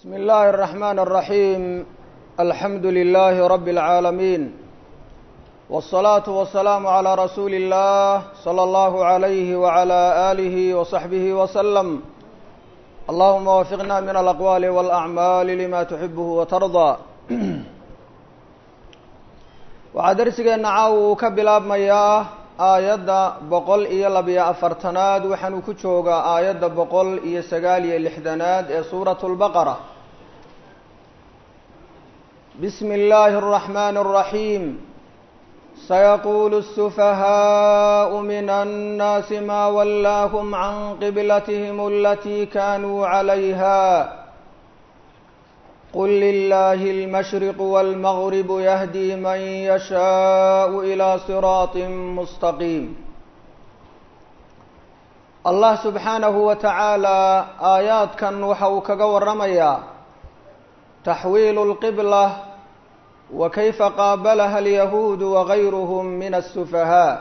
بسم الله الرحمن الرحيم الحمد لله رب العالمين والصلاة والسلام على رسول الله صلى الله عليه وعلى آله وصحبه وسلم اللهم وفقنا من الأقوال والأعمال لما تحبه وترضى waxaa darsigeena caawa uu ka bilaabmayaa aayadda boqol iyo labiyo afartanaad waxaanuu ku joogaa aayadda boqol iyo sagaal iyo lixdanaad ee suuratu lbaqara bismi illaahi اraxmani اraxiim sayaquulu الsufahaau min annaasi ma wallaahum can qiblatihim alatii kanuu calayha qل لله المشرق والمغرب يهدي من يشاء إلى صراط مستقيم allah subxaanahu wa tacaala aayaadkan waxa uu kaga waramayaa taxwiilu اlqibla wa kayfa qaabalaha alyahuudu wagayruhm min الsufahaa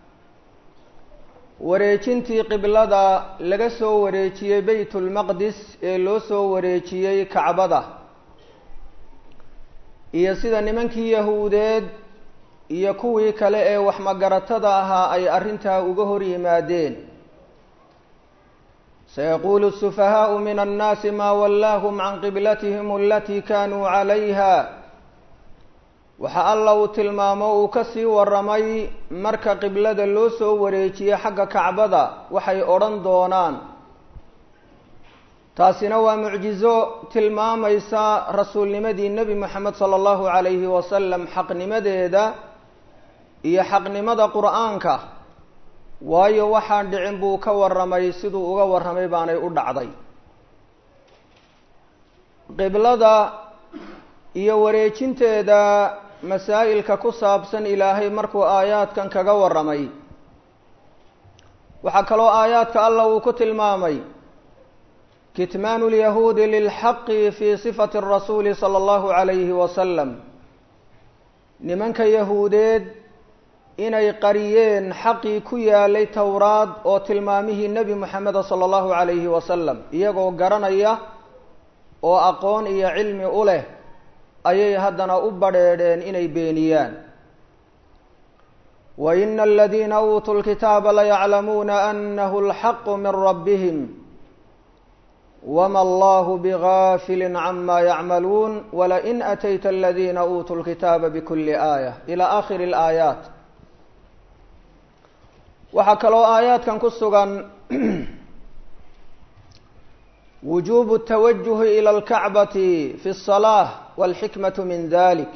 wareejintii qiblada laga soo wareejiyey beyt اlmaqdis ee loo soo wareejiyey kacbada iyo sida nimankii yahuudeed iyo kuwii kale ee wax magaratada ahaa ay arrintaa uga hor yimaadeen sayaquulu الsufahaau min annaasi maa wallaahum can qiblatihim alatii kanuu calayha waxa alla uu tilmaamo uu ka sii waramay marka qiblada loo soo wareejiyey xagga kacbada waxay odhan doonaan taasina waa mucjizo tilmaamaysa rasuulnimadii nebi moxamed sala allahu calayhi wasalam xaqnimadeeda iyo xaqnimada qur-aanka waayo waxaan dhicin buu ka warramay siduu uga warramay baanay u dhacday qiblada iyo wareejinteeda masaa'ilka ku saabsan ilaahay markuu aayaadkan kaga warramay waxaa kaloo aayaadka allah uu ku tilmaamay kitmaanu lyahuudi lilxaqi fi sifati rasuuli sala allahu calayhi wasalam nimanka yahuudeed inay qariyeen xaqii ku yaalay towraad oo tilmaamihii nebi moxameda sala allahu calayhi wasalam iyagoo garanaya oo aqoon iyo cilmi u leh ayay haddana u badrheedheen inay beeniyaan wa ina aladiina uutuu lkitaaba layaclamuuna anahu alxaqu min rabbihim wma allahu bgafili cama yacmaluun walain atayta aladiina uutuu lkitaaba bkuli aaya ila akhiri اlaayaat waxaa kaloo aayaadkan ku sugan wujubu اtawajuhi ilى اlkacbati fi الصalaaة wاlxikmaة min dalik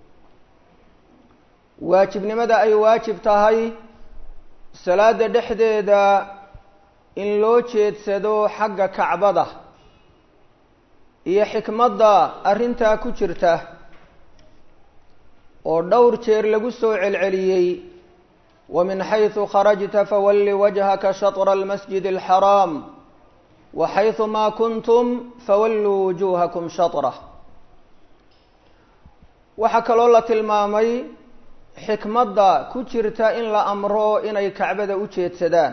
waajibnimada ay waajib tahay salaada dhexdeeda in loo jeedsado xagga kacbada iyo xikmadda arrintaa ku jirta oo dhowr jeer lagu soo celceliyey wa min xaysu kharajta fawalli wajhaka shatra almasjid alxaraam wa xaysu maa kuntum fawalluu wujuuhakum shatrah waxaa kaloo la tilmaamay xikmadda ku jirta in la amro inay kacbada u jeedsadaan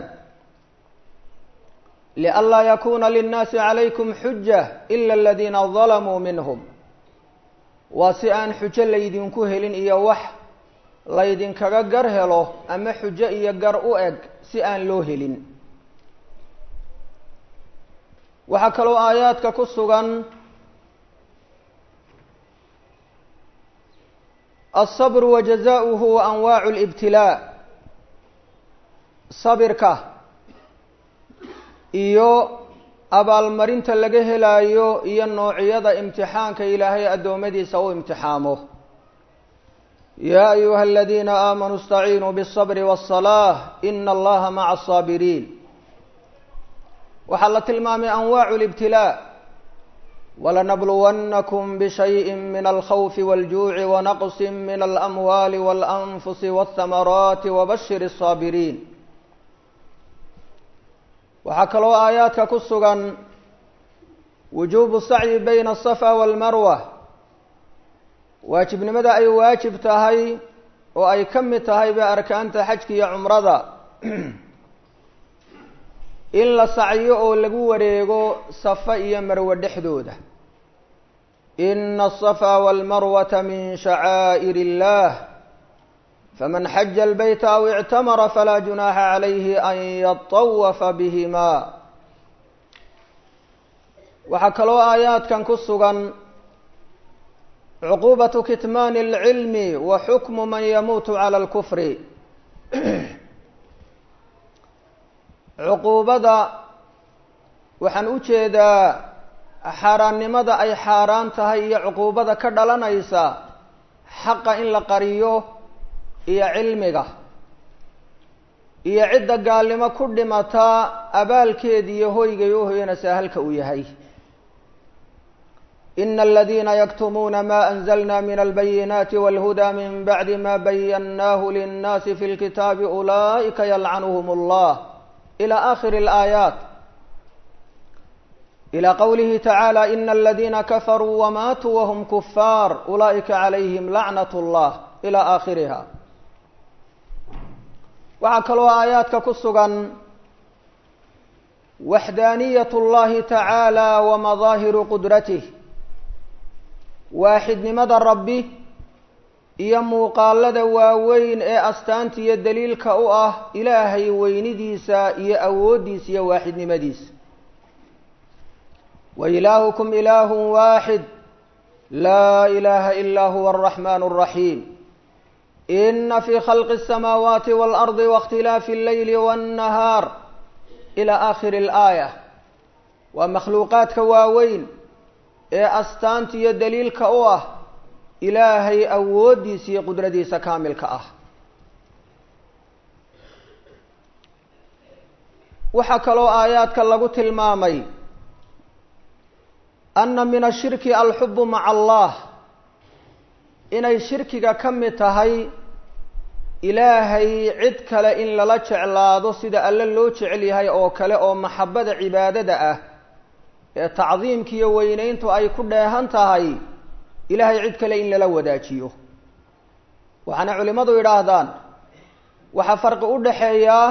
lianlaa yakuna linnaasi calaykum xuja ila aladiina dalamuu minhum waa si aan xujo laydinku helin iyo wax laydinkaga gar helo ama xujo iyo gar u eg si aan loo helin waxaa kaloo aayaadka ku sugan alsabru wa jazaؤuhu wa anwaacu اlibtilaa sabirka iyo abaalmarinta laga helaayo iyo noociyada imtixaanka ilaahay addoommadiisa u imtixaamo yaa ayuha aladiina aamanuu اstaciinuu bالصabri wالصalaaة ina allaha maca الصaabiriin waxaa la tilmaamay anwaacu اlibtilaa walanabluwannakum bishayءi min alkhawfi wاljuuci wanaqsi min alamwaali wاlanfusi wاthamaraati wabashir الصaabiriin waxaa kaloo aayaadka ku sugan wujuubu sacyi bayna asafa waalmarwa waajibnimada ay waajib tahay oo ay ka mid tahayba arkaanta xajka iyo cumrada in la sacyo oo lagu wareego safa iyo marwe dhexdooda إن الصفا والمروة من شعائر الله فمن حج البيت أو اعتمر فلا جناح عليه أن يطوف بهما waxaa kaloo aayaadkan ku sugan cuquubatu kitmaani اlcilmi wa xukmu man yamuutu cala اlkufri cuquubada waxaan u jeedaa xaaraannimada ay xaaraan tahay iyo cuquubada ka dhalanaysa xaqa in la qariyo iyo cilmiga iyo cidda gaalnimo ku dhimataa abaalkeediiyo hoygay u hoyanaysaa halka uu yahay إن الذين يكتمون ما أنزلنا من البينات والهدى من بعد ما بيناه للناس في الكتاب أولئك يلعنهم الله إلى آخر الآيات إلى قوله تعالى إن الذين كفروا وماتوا وهم كفار أولئك عليهم لعنة الله إلى آخرها وعكلوا آياتك كسغا وحدانية الله تعالى ومظاهر قدرته waaxidnimada rabbi iyo muuqaalada waaweyn ee astaanta iyo daliilka u ah ilaahay weynidiisa iyo awooddiisa iyo waaxidnimadiisa wa ilaahukum ilaahun waaxid laa ilaaha ilaa huwa araxmaan araxiim ina fii khalqi asamaawaati waalardi waاkhtilaafi alleyli waannahaar ila aakhiri alaaya waa makhluuqaadka waaweyn ee astaanta iyo daliilka u ah ilaahay awooddiisa iyo qudradiisa kaamilka ah waxaa kaloo aayaadka lagu tilmaamay anna min ashirki alxubu maca allah inay shirkiga ka mid tahay ilaahay cid kale in lala jeclaado sida alle loo jecel yahay oo kale oo maxabbada cibaadada ah ee tacdiimkiiyo weynayntu ay ku dheehan tahay ilaahay cid kale in lala wadaajiyo waxaana culimmadu yidhaahdaan waxaa farqi u dhaxeeyaa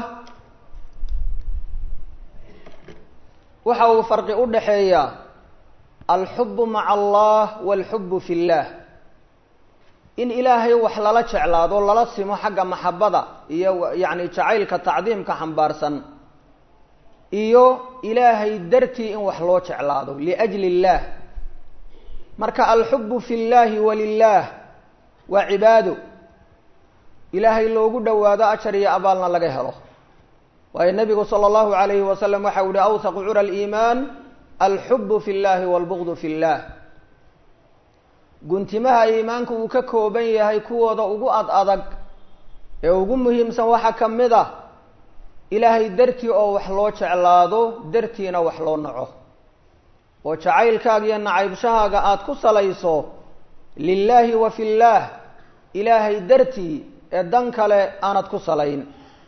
waxa uu farqi u dhaxeeyaa alxubu maca allah waalxubu fi اllah in ilaahay wax lala jeclaado lala simo xagga maxabada iyo yacni jacaylka tacdiimka xambaarsan iyo ilaahay dartii in wax loo jeclaado liajli illaah marka alxubu fi llahi walilaah waa cibaado ilaahay loogu dhowaado ajar iyo abaalna laga helo waayo nebigu sala allahu alayhi wasalam waxa u yihi awsaqu cura aliimaan alxubu fi llahi walbugdu fi llah guntimaha iimaanku uu ka kooban yahay kuwooda ugu ad adag ee ugu muhiimsan waxaa ka mid a ilaahay dartii oo wax loo jeclaado dartiina wax loo naco oo jacaylkaaga iyo nacaybshahaaga aada ku salayso lilaahi wa fi llaah ilaahay dartii ee dan kale aanad ku salayn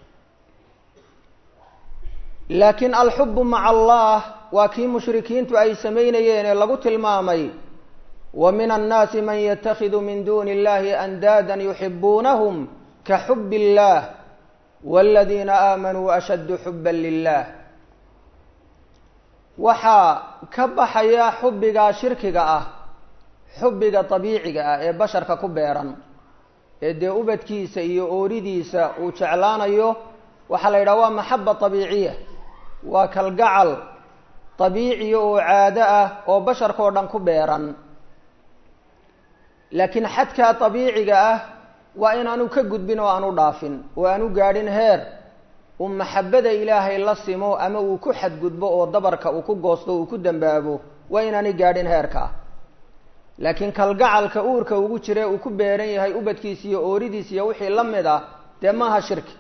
laakiin alxubu maca allah waa kii mushrikiintu ay samaynayeen ee lagu tilmaamay wa min annaasi man yatakhidu min duuni illahi andaadan yuxibuunahum ka xubi illah wاladiina aamanuu ashaddu xuba lilah waxaa ka baxaya xubbigaa shirkiga ah xubbiga dabiiciga ah ee basharka ku beeran ee dee ubadkiisa iyo ooridiisa uu jeclaanayo waxaa la yidhaha waa maxaba dabiiciya waa kalgacal dabiiciya oo caado ah oo basharka oo dhan ku beeran laakiin xadkaa dabiiciga ah waa in aanu ka gudbin oo aanu dhaafin oo aanu gaadhin heer uu maxabada ilaahay la simo ama uu ku xadgudbo oo dabarka uu ku goosto uu ku dambaabo waa inaanay gaadhin heerkaa laakiin kalgacalka uurka ugu jire uu ku beeran yahay ubadkiisa iyo ooridiisa iyo wixii la mid ah dee maaha shirki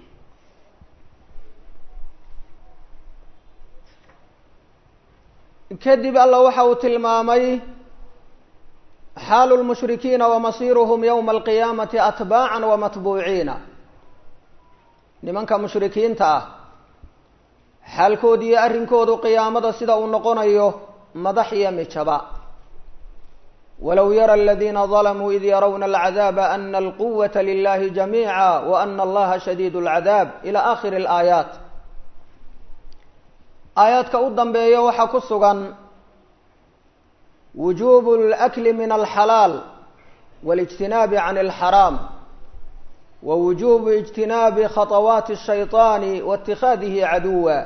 kadib alla waxa uu tilmaamay xaalu lmushrikiina wamasiiruhum yowma alqiyaamati atbaacan wamatbuuciina nimanka mushrikiinta ah xaalkooda iyo arrinkoodu qiyaamada sida uu noqonayo madax iyo mijaba walow yara aladiina dalamuu id yarawna alcadaaba ana alquwata lilahi jamiica wa ana allaha shadiid alcadaab ila aakhiri alaayaat aayaadka u dambeeya waxaa ku sugan wujuubu alakli min alxalaal waاlijtinaabi can alxaraam wa wujuubu ijtinaabi khaطawaati الshayطaani waاtikhaadihi caduwa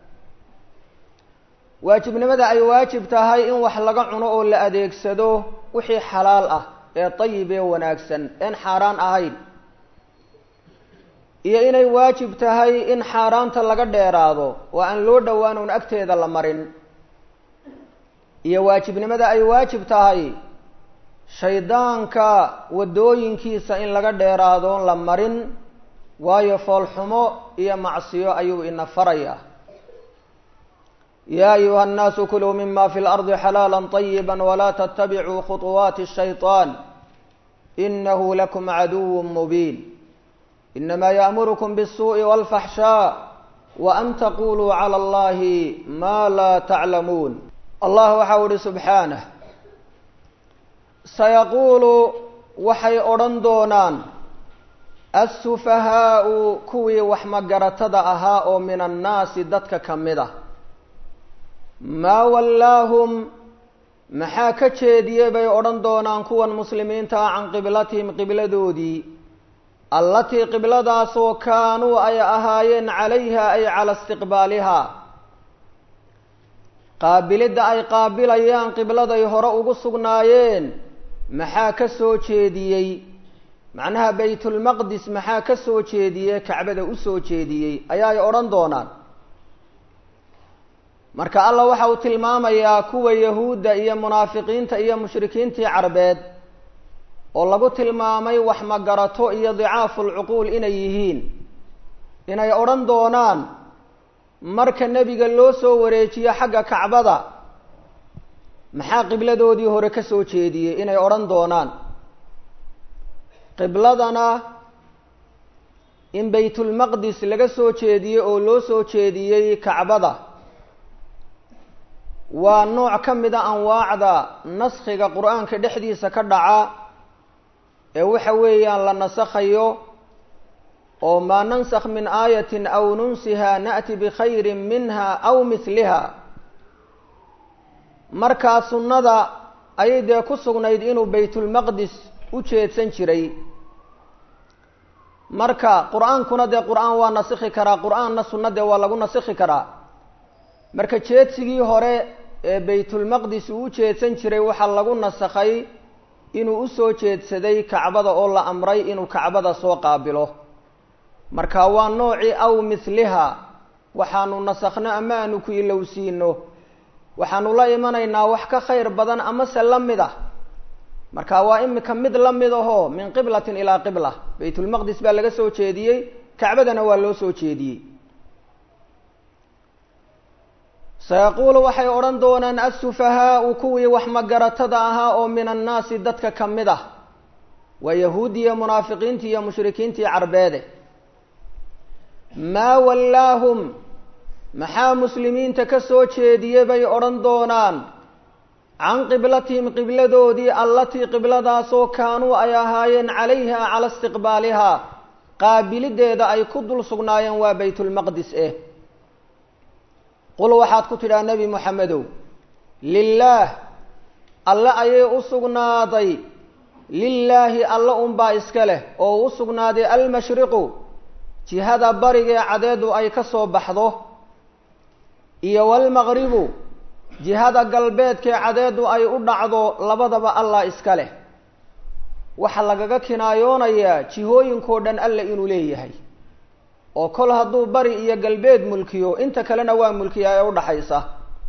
waajibnimada ay waajib tahay in wax laga cuno oo la adeegsado wixii xalaal ah ee dayib ee wanaagsan een xaaraan ahayn iyo inay waajib tahay in xaaraanta laga dheeraado oo aan loo dhowaan uun agteeda la marin iyo waajibnimada ay waajib tahay shaydaanka waddooyinkiisa in laga dheeraadoon la marin waayo foolxumo iyo macsiyo ayuu ina farayaa ya ayuha الnaasu kuluu mima fi اlardi xalaala طayiba wla ttabicuu khuطuwaati الshayطaan inahu lakum caduw mubiin inama yaأmurkm bالsuءi wاlfaxshaaء waan taquluu calى اllahi ma la taclamuun allah waxa u ihi subxaanah sayaquulu waxay odhan doonaan assufahaau kuwii wax magaratada ahaa oo min annaasi dadka ka mid a maa wallaahum maxaa ka jeediyey bay odhan doonaan kuwan muslimiinta ah can qiblatihim qibladoodii allatii qibladaasoo kaanuu ay ahaayeen calayha ay cala istiqbaaliha qaabilidda ay qaabilayaan qibladay hore ugu sugnaayeen maxaa ka soo jeediyey macnaha baytulmaqdis maxaa ka soo jeediyey kacbada u soo jeediyey ayaay odhan doonaan marka allah waxa uu tilmaamayaa kuwa yahuudda iyo munaafiqiinta iyo mushrikiintii carbeed oo lagu tilmaamay wax magarato iyo dicaafu lcuquul inay yihiin inay odhan doonaan marka nebiga loo soo wareejiyo xagga kacbada maxaa qibladoodii hore ka soo jeediyey inay odhan doonaan qibladana in baytulmaqdis laga soo jeediyey oo loo soo jeediyey kacbada waa nooc ka mid a anwaacda naskhiga qur-aanka dhexdiisa ka dhaca ee waxa weeyaan la nasakhayo oo maa nansakh min aayatin aw nunsiha na'ti bikhayrin minha aw mihliha markaa sunnada ayay dee ku sugnayd inuu baytulmaqdis u jeedsan jiray marka qur-aankuna dee qur-aan waa nasikhi karaa qur-aanna sunna dee waa lagu nasikhi karaa marka jeedsigii hore ee baytulmaqdis uu u jeedsan jiray waxaa lagu nasakhay inuu usoo jeedsaday kacbada oo la amray inuu kacbada soo qaabilo marka waa noocii aw mithliha waxaanu nasakhno ama aanu ku ilowsiino waxaanu la imanaynaa wax ka khayr badan amase la mid ah marka waa imika mid la mid ahoo min qiblatin ilaa qibla baytulmaqdis baa laga soo jeediyey kacbadana waa loo soo jeediyey sayaquulu waxay odhan doonaan assufahaau kuwii wax magaratada ahaa oo min annaasi dadka ka mid ah waa yahuudiya munaafiqiintii iyo mushrikiintii carbeede maa wallaahum maxaa muslimiinta ka soo jeediyey bay odhan doonaan can qiblatihim qibladoodii allatii qibladaasoo kaanuu ay ahaayeen calayha cala istiqbaaliha qaabilideeda ay ku dul sugnaayeen waa baytulmaqdis eh qul waxaad ku tidhaha nebi moxamedow lilaah alle ayay u sugnaaday lilaahi alle unbaa iska leh oo u sugnaaday almashriqu jihada barigee cadeedu ay ka soo baxdo iyo walmaqribu jihada galbeedkee cadeedu ay u dhacdo labadaba allah iska leh waxaa lagaga kinaayoonayaa jihooyinkoo dhan alla inuu leeyahay oo kol hadduu bari iyo galbeed mulkiyo inta kalena waa mulkiyaa ee udhaxaysa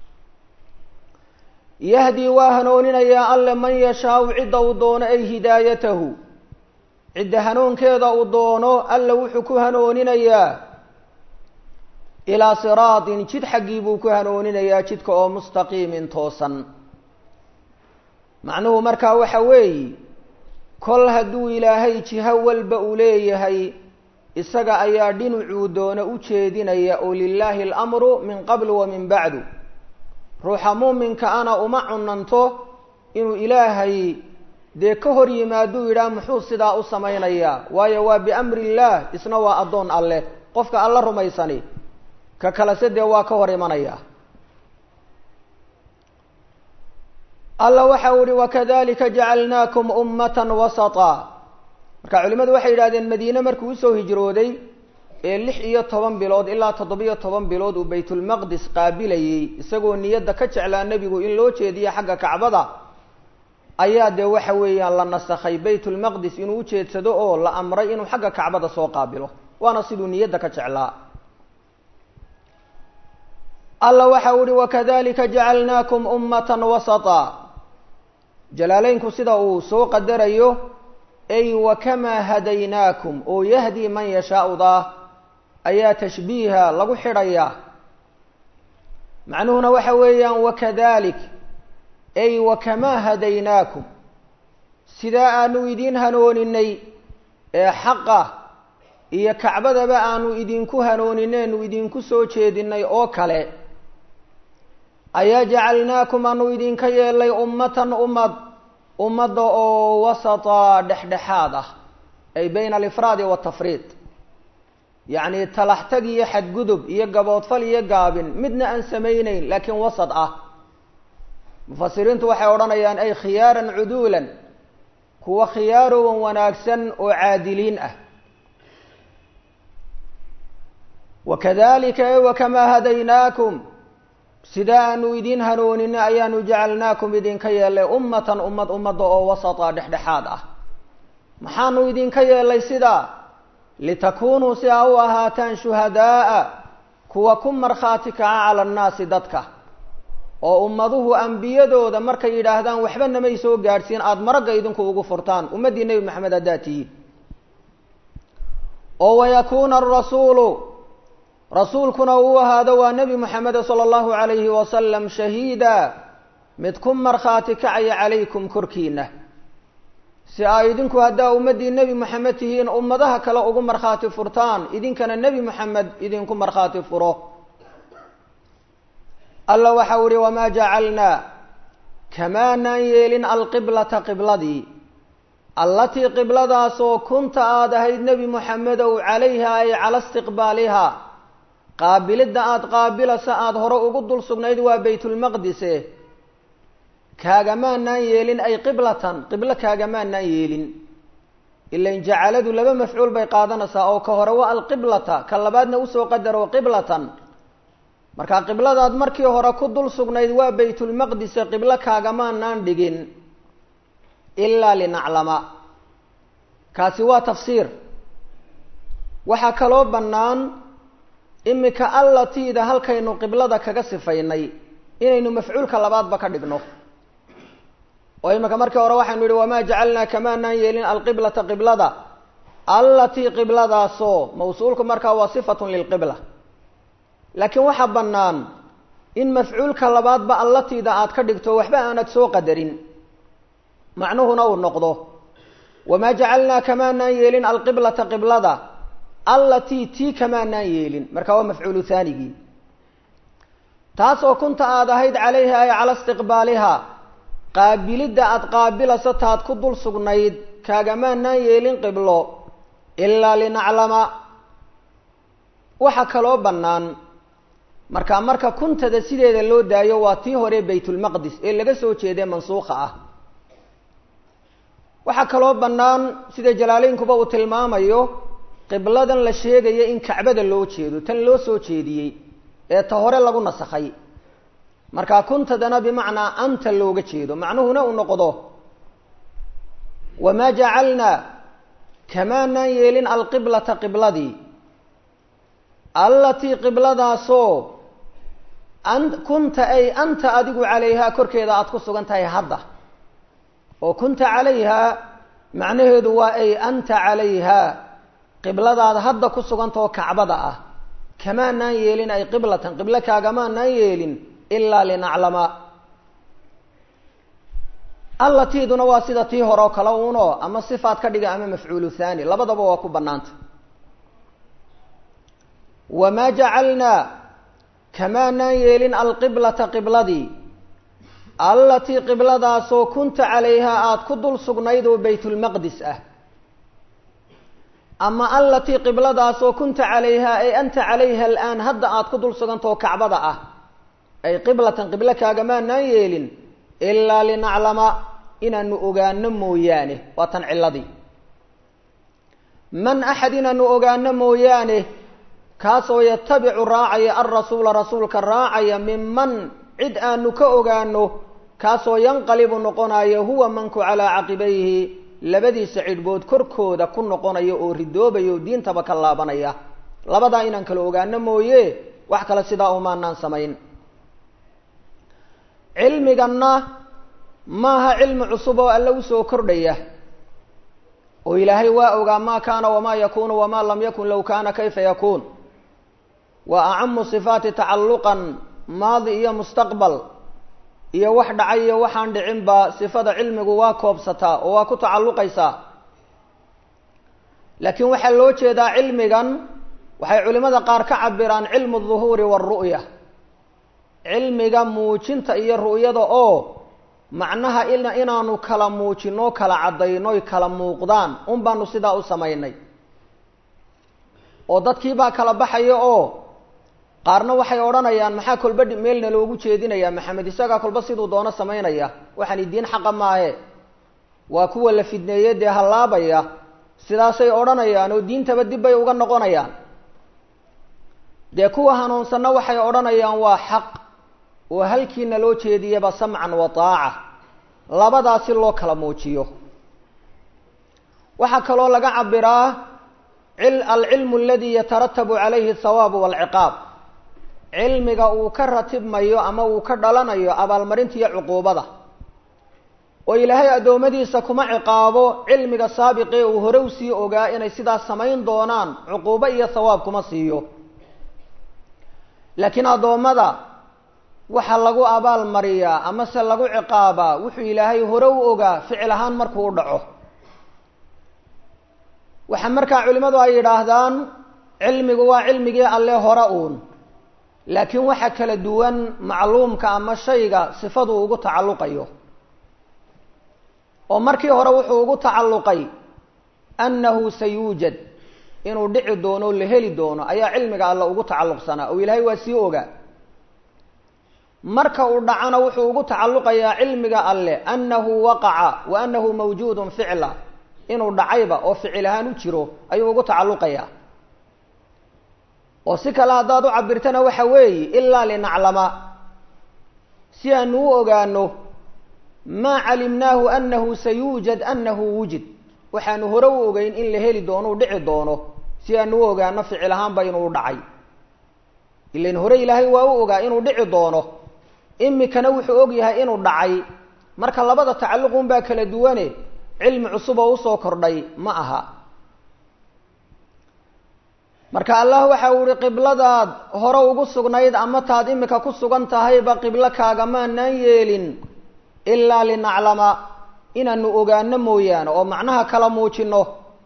yahdii waa hanuuninayaa alle man yashaau cidda uu doono ay hidaayatahu cidda hanuunkeeda uu doono alle wuxuu ku hanuuninayaa ilaa siraatin jid xaggii buu ku hanuuninayaa jidka oo mustaqiimin toosan macnuhu markaa waxa weeye kol hadduu ilaahay jiho walba uu leeyahay isaga ayaa dhinacuu doono u jeedinaya oo lilaahi alamru min qabl wa min bacdu ruuxa muuminka ana uma cunanto inuu ilaahay dee ka hor yimaaduu yidhaah muxuu sidaa u samaynayaa waayo waa biamri illaah isna waa addoon alleh qofka alla rumaysani ka kalese dee waa ka hor imanaya alla waxa uu ihi wakadalika jacalnaakum ummatan wasata marka culimmadu waxay yidhahdeen madiine markuu usoo hijrooday ee lix iyo toban bilood ilaa toddobiyo toban bilood uu baytulmaqdis qaabilayey isagoo niyadda ka jeclaa nebigu in loo jeediyo xagga kacbada ayaa dee waxa weeyaan la nasakhay baytulmaqdis inuu ujeedsado oo la amray inuu xagga kacbada soo qaabilo waana siduu niyadda ka jeclaa alla waxa uu ihi wakadalika jacalnaakum ummatan wasata jalaaleynku sida uu soo qadarayo ay wakamaa hadaynaakum oo yahdi man yashaaudaa ayaa tashbiiha lagu xidhayaa macnuhuna waxa weeyaan wakadalik ay wakamaa hadaynaakum sidaa aanu idiin hanooninay ee xaqa iyo kacbadaba aanu idinku hanooninaynu idinku soo jeedinay oo kale ayaa jacalnaakum aanu idinka yeelay ummatan ummad ummadda oo wasata dhexdhexaad ah ay bayna alifraadi waltafriid yacni talaxtag iyo xadgudub iyo gaboodfal iyo gaabin midna aan samayneyn laakiin wasad ah mufasiriintu waxay odhanayaan ay khiyaaran cuduulan kuwa khiyaarowan wanaagsan oo caadiliin ah wakadalika e wakamaa hadaynaakum sida aanu idin hanuunina ayaanu jacalnaakum idinka yeelay ummatan ummad ummadda oo wasata dhexdhexaad ah maxaanu idinka yeelay sidaa litakuunuu si aa u ahaataan shuhadaaa kuwa ku markhaati kaca cala annaasi dadka oo ummaduhu ambiyadooda markay yidhaahdaan waxba namay soo gaadhsiin aada maragga idinku ugu furtaan ummaddii nebi maxamed haddaad tihiin oo wayakuuna arasuulu rasuulkuna uu ahaado waa nebi moxamed sala allahu calayhi wasalam shahiida mid ku markhaati kacaya calaykum korkiina si aa idinku haddaa ummaddii nebi moxamed tihiin ummadaha kale ugu markhaati furtaan idinkana nebi moxamed idinku markhaati furo alla waxau ihi wamaa jacalnaa kamaanaan yeelin alqiblata qibladii allatii qibladaasoo kunta aada ahayd nebi moxamedow calayha ay cala istiqbaaliha qaabilidda aada qaabilasa aada hore ugu dul sugnayd waa baytulmaqdise kaagamaanaan yeelin ay qiblatan qiblo kaagamaanaan yeelin ilain jacaladu laba mafcuul bay qaadanaysaa oo ka hore waa alqiblata ka labaadna usoo qadaro qiblatan marka qibladaad markii hore ku dul sugnayd waa baytulmaqdise qiblo kaagamaanaan dhigin ilaa linaclama kaasi waa tafsiir waxaa kaloo bannaan imika allatiida halkaynu qiblada kaga sifaynay inaynu mafcuulka labaadba ka dhigno oo imika markii hore waxaynu yihi wamaa jacalnaa kamaanaan yeelin alqiblata qiblada allatii qibladaasoo mawsuulku markaa waa sifatun lilqibla laakiin waxaa bannaan in mafcuulka labaadba allatiida aad ka dhigto waxba aanad soo qadarin macnuhuna uu noqdo wamaa jacalnaa kamaanaan yeelin alqiblata qiblada allatii tii kamaanaan yeelin marka waa mafcuulu haanigii taasoo kunta aada ahayd calayha ay cala istiqbaaliha qaabilidda aada qaabilayso taad ku dul sugnayd kaagamaanaan yeelin qiblo ilaa linaclama waxaa kaloo bannaan marka marka kuntada sideeda loo daayo waa tii hore baytulmaqdis ee laga soo jeeday mansuukha ah waxaa kaloo bannaan sida jalaaleynkuba uu tilmaamayo qibladan la sheegaya in kacbada loo jeedo tan loo soo jeediyey ee ta hore lagu nasakhay markaa kuntadana bimacnaa anta looga jeedo macnuhuna uu noqdo wamaa jacalnaa kamaanaan yeelin alqiblata qibladii allatii qibladaasoo an kunta ay anta adigu calayhaa korkeeda aada ku sugan tahay hadda oo kunta calayhaa macnaheedu waa ay anta calayhaa qibladaada hadda ku sugantao kacbada ah kamaanaan yeelin ay qiblatan qiblo kaagamaanaan yeelin ilaa linaclama allatiiduna waa sida tii hore oo kale uno ama sifaad ka dhiga ama mafcuulu haani labadaba waa ku bannaanta wamaa jacalnaa kamaanaan yeelin alqiblata qibladii allatii qibladaasoo kunta calayhaa aada ku dul sugnayd oo baytulmaqdis ah ama allatii qibladaasoo kunta calayhaa ay anta calayha alaan hadda aada ku dul sugantao kacbada ah ay qiblatan qiblo kaagamaanaan yeelin ilaa linaclama inaanu ogaano mooyaane waa tan ciladii man axad inaanu ogaano mooyaane kaasoo yatabicu raacaya alrasuula rasuulka raacaya minman cid aanu ka ogaano kaasoo yanqalibu noqonayo huwa manku calaa caqibayhi labadiisa cidhbood korkooda ku noqonaya oo ridoobaya oo diintaba ka laabanaya labadaa inaan kala ogaano mooye wax kale sidaa umaanaan samayn cilmiganna maaha cilmi cusub oo alle usoo kordhaya oo ilaahay waa ogaa maa kaana wamaa yakunu wamaa lam yakun low kaana kayfa yakuun wa acamu sifaati tacalluqan maadi iyo mustaqbal iyo wax dhacay iyo waxaan dhicinba sifada cilmigu waa koobsataa oo waa ku tacalluqaysaa laakiin waxaa loo jeedaa cilmigan waxay culimada qaar ka cabiraan cilmu duhuuri waaru'ya cilmiga muujinta iyo ru'yada oo macnaha inaanu kala muujino kala caddaynoy kala muuqdaan un baanu sidaa u samaynay oo dadkiibaa kala baxaya oo qaarna waxay odhanayaan maxaa kolba meelna loogu jeedinayaa maxamed isagaa kolba siduu doono samaynaya waxaani diin xaqa maahe waa kuwa la fidneeye dee hallaabaya sidaasay odhanayaan oo diintaba dib bay uga noqonayaan dee kuwa hanuunsanna waxay odhanayaan waa xaq oo halkiina loo jeediyaba samcan wa taaca labadaa si loo kala muujiyo waxaa kaloo laga cabiraa alcilmu aladi yataratabu calayhi athawaabu waalciqaab cilmiga uu ka ratibmayo ama uu ka dhalanayo abaalmarinta iyo cuquubada oo ilaahay addoommadiisa kuma ciqaabo cilmiga saabiqee uu hore usii ogaa inay sidaas samayn doonaan cuquubo iyo thawaab kuma siiyo laakiin addoommada waxaa lagu abaal mariyaa amase lagu ciqaabaa wuxuu ilaahay hore u ogaa ficil ahaan markuu u dhaco waxaa markaa culimmadu ay yidhaahdaan cilmigu waa cilmigii alle hore uun laakiin waxa kala duwan macluumka ama shayga sifaduu ugu tacalluqayo oo markii hore wuxuu ugu tacalluqay annahu sayuujad inuu dhici doono o la heli doono ayaa cilmiga alle ugu tacalluqsanaa oo ilaahay waa sii ogaa marka uu dhacana wuxuu ugu tacalluqayaa cilmiga alle annahu waqaca wa annahu mawjuudun ficla inuu dhacayba oo ficil ahaan u jiro ayuu ugu tacalluqayaa oo si kale haddaad u cabirtana waxa weeye ilaa linaclama si aanu u ogaano maa calimnaahu annahu sayuujad annahu wujid waxaanu hore u ogeyn in la heli doono u dhici doono si aanu u ogaano ficil ahaanba inuu dhacay ilan hore ilaahay waa u ogaa inuu dhici doono imikana wuxuu og yahay inuu dhacay marka labada tacalluqun baa kala duwane cilmi cusub oo usoo kordhay ma aha marka allah waxa uu ihi qibladaad hore ugu sugnayd ama taad imika ku sugan tahayba qiblo kaagamaanaan yeelin ilaa linaclama inaanu ogaano mooyaane oo macnaha kala muujino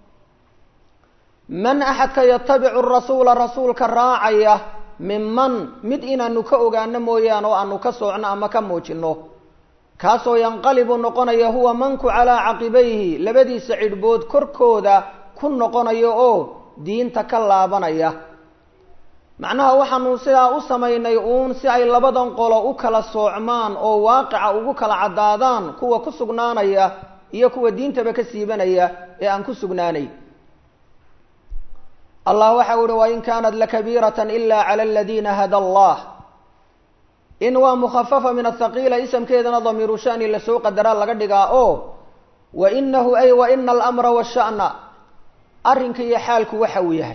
man axadka yatabicu rasuula rasuulka raacaya minman mid inaanu ka ogaano mooyaane oo aanu ka soocno ama ka muujino kaasoo yanqalibu noqonaya huwa manku calaa caqibayhi labadiisa cidhbood korkooda ku noqonayo oo diinta ka laabanaya macnaha waxaanu sidaa u samaynay uun si ay labadan qolo u kala soocmaan oo waaqica ugu kala caddaadaan kuwa ku sugnaanaya iyo kuwa diintaba ka siibanaya ee aan ku sugnaanay allah waxa u uhi wain kaanat lakabiirata ila cala aladiina hada allah in waa mukhafafa min athaqiila isamkeedana damiiru shani lasoo qadaraa laga dhigaa oo wa inahu ay wa ina alamra washa'na arrinka iyo xaalku waxa uu yahay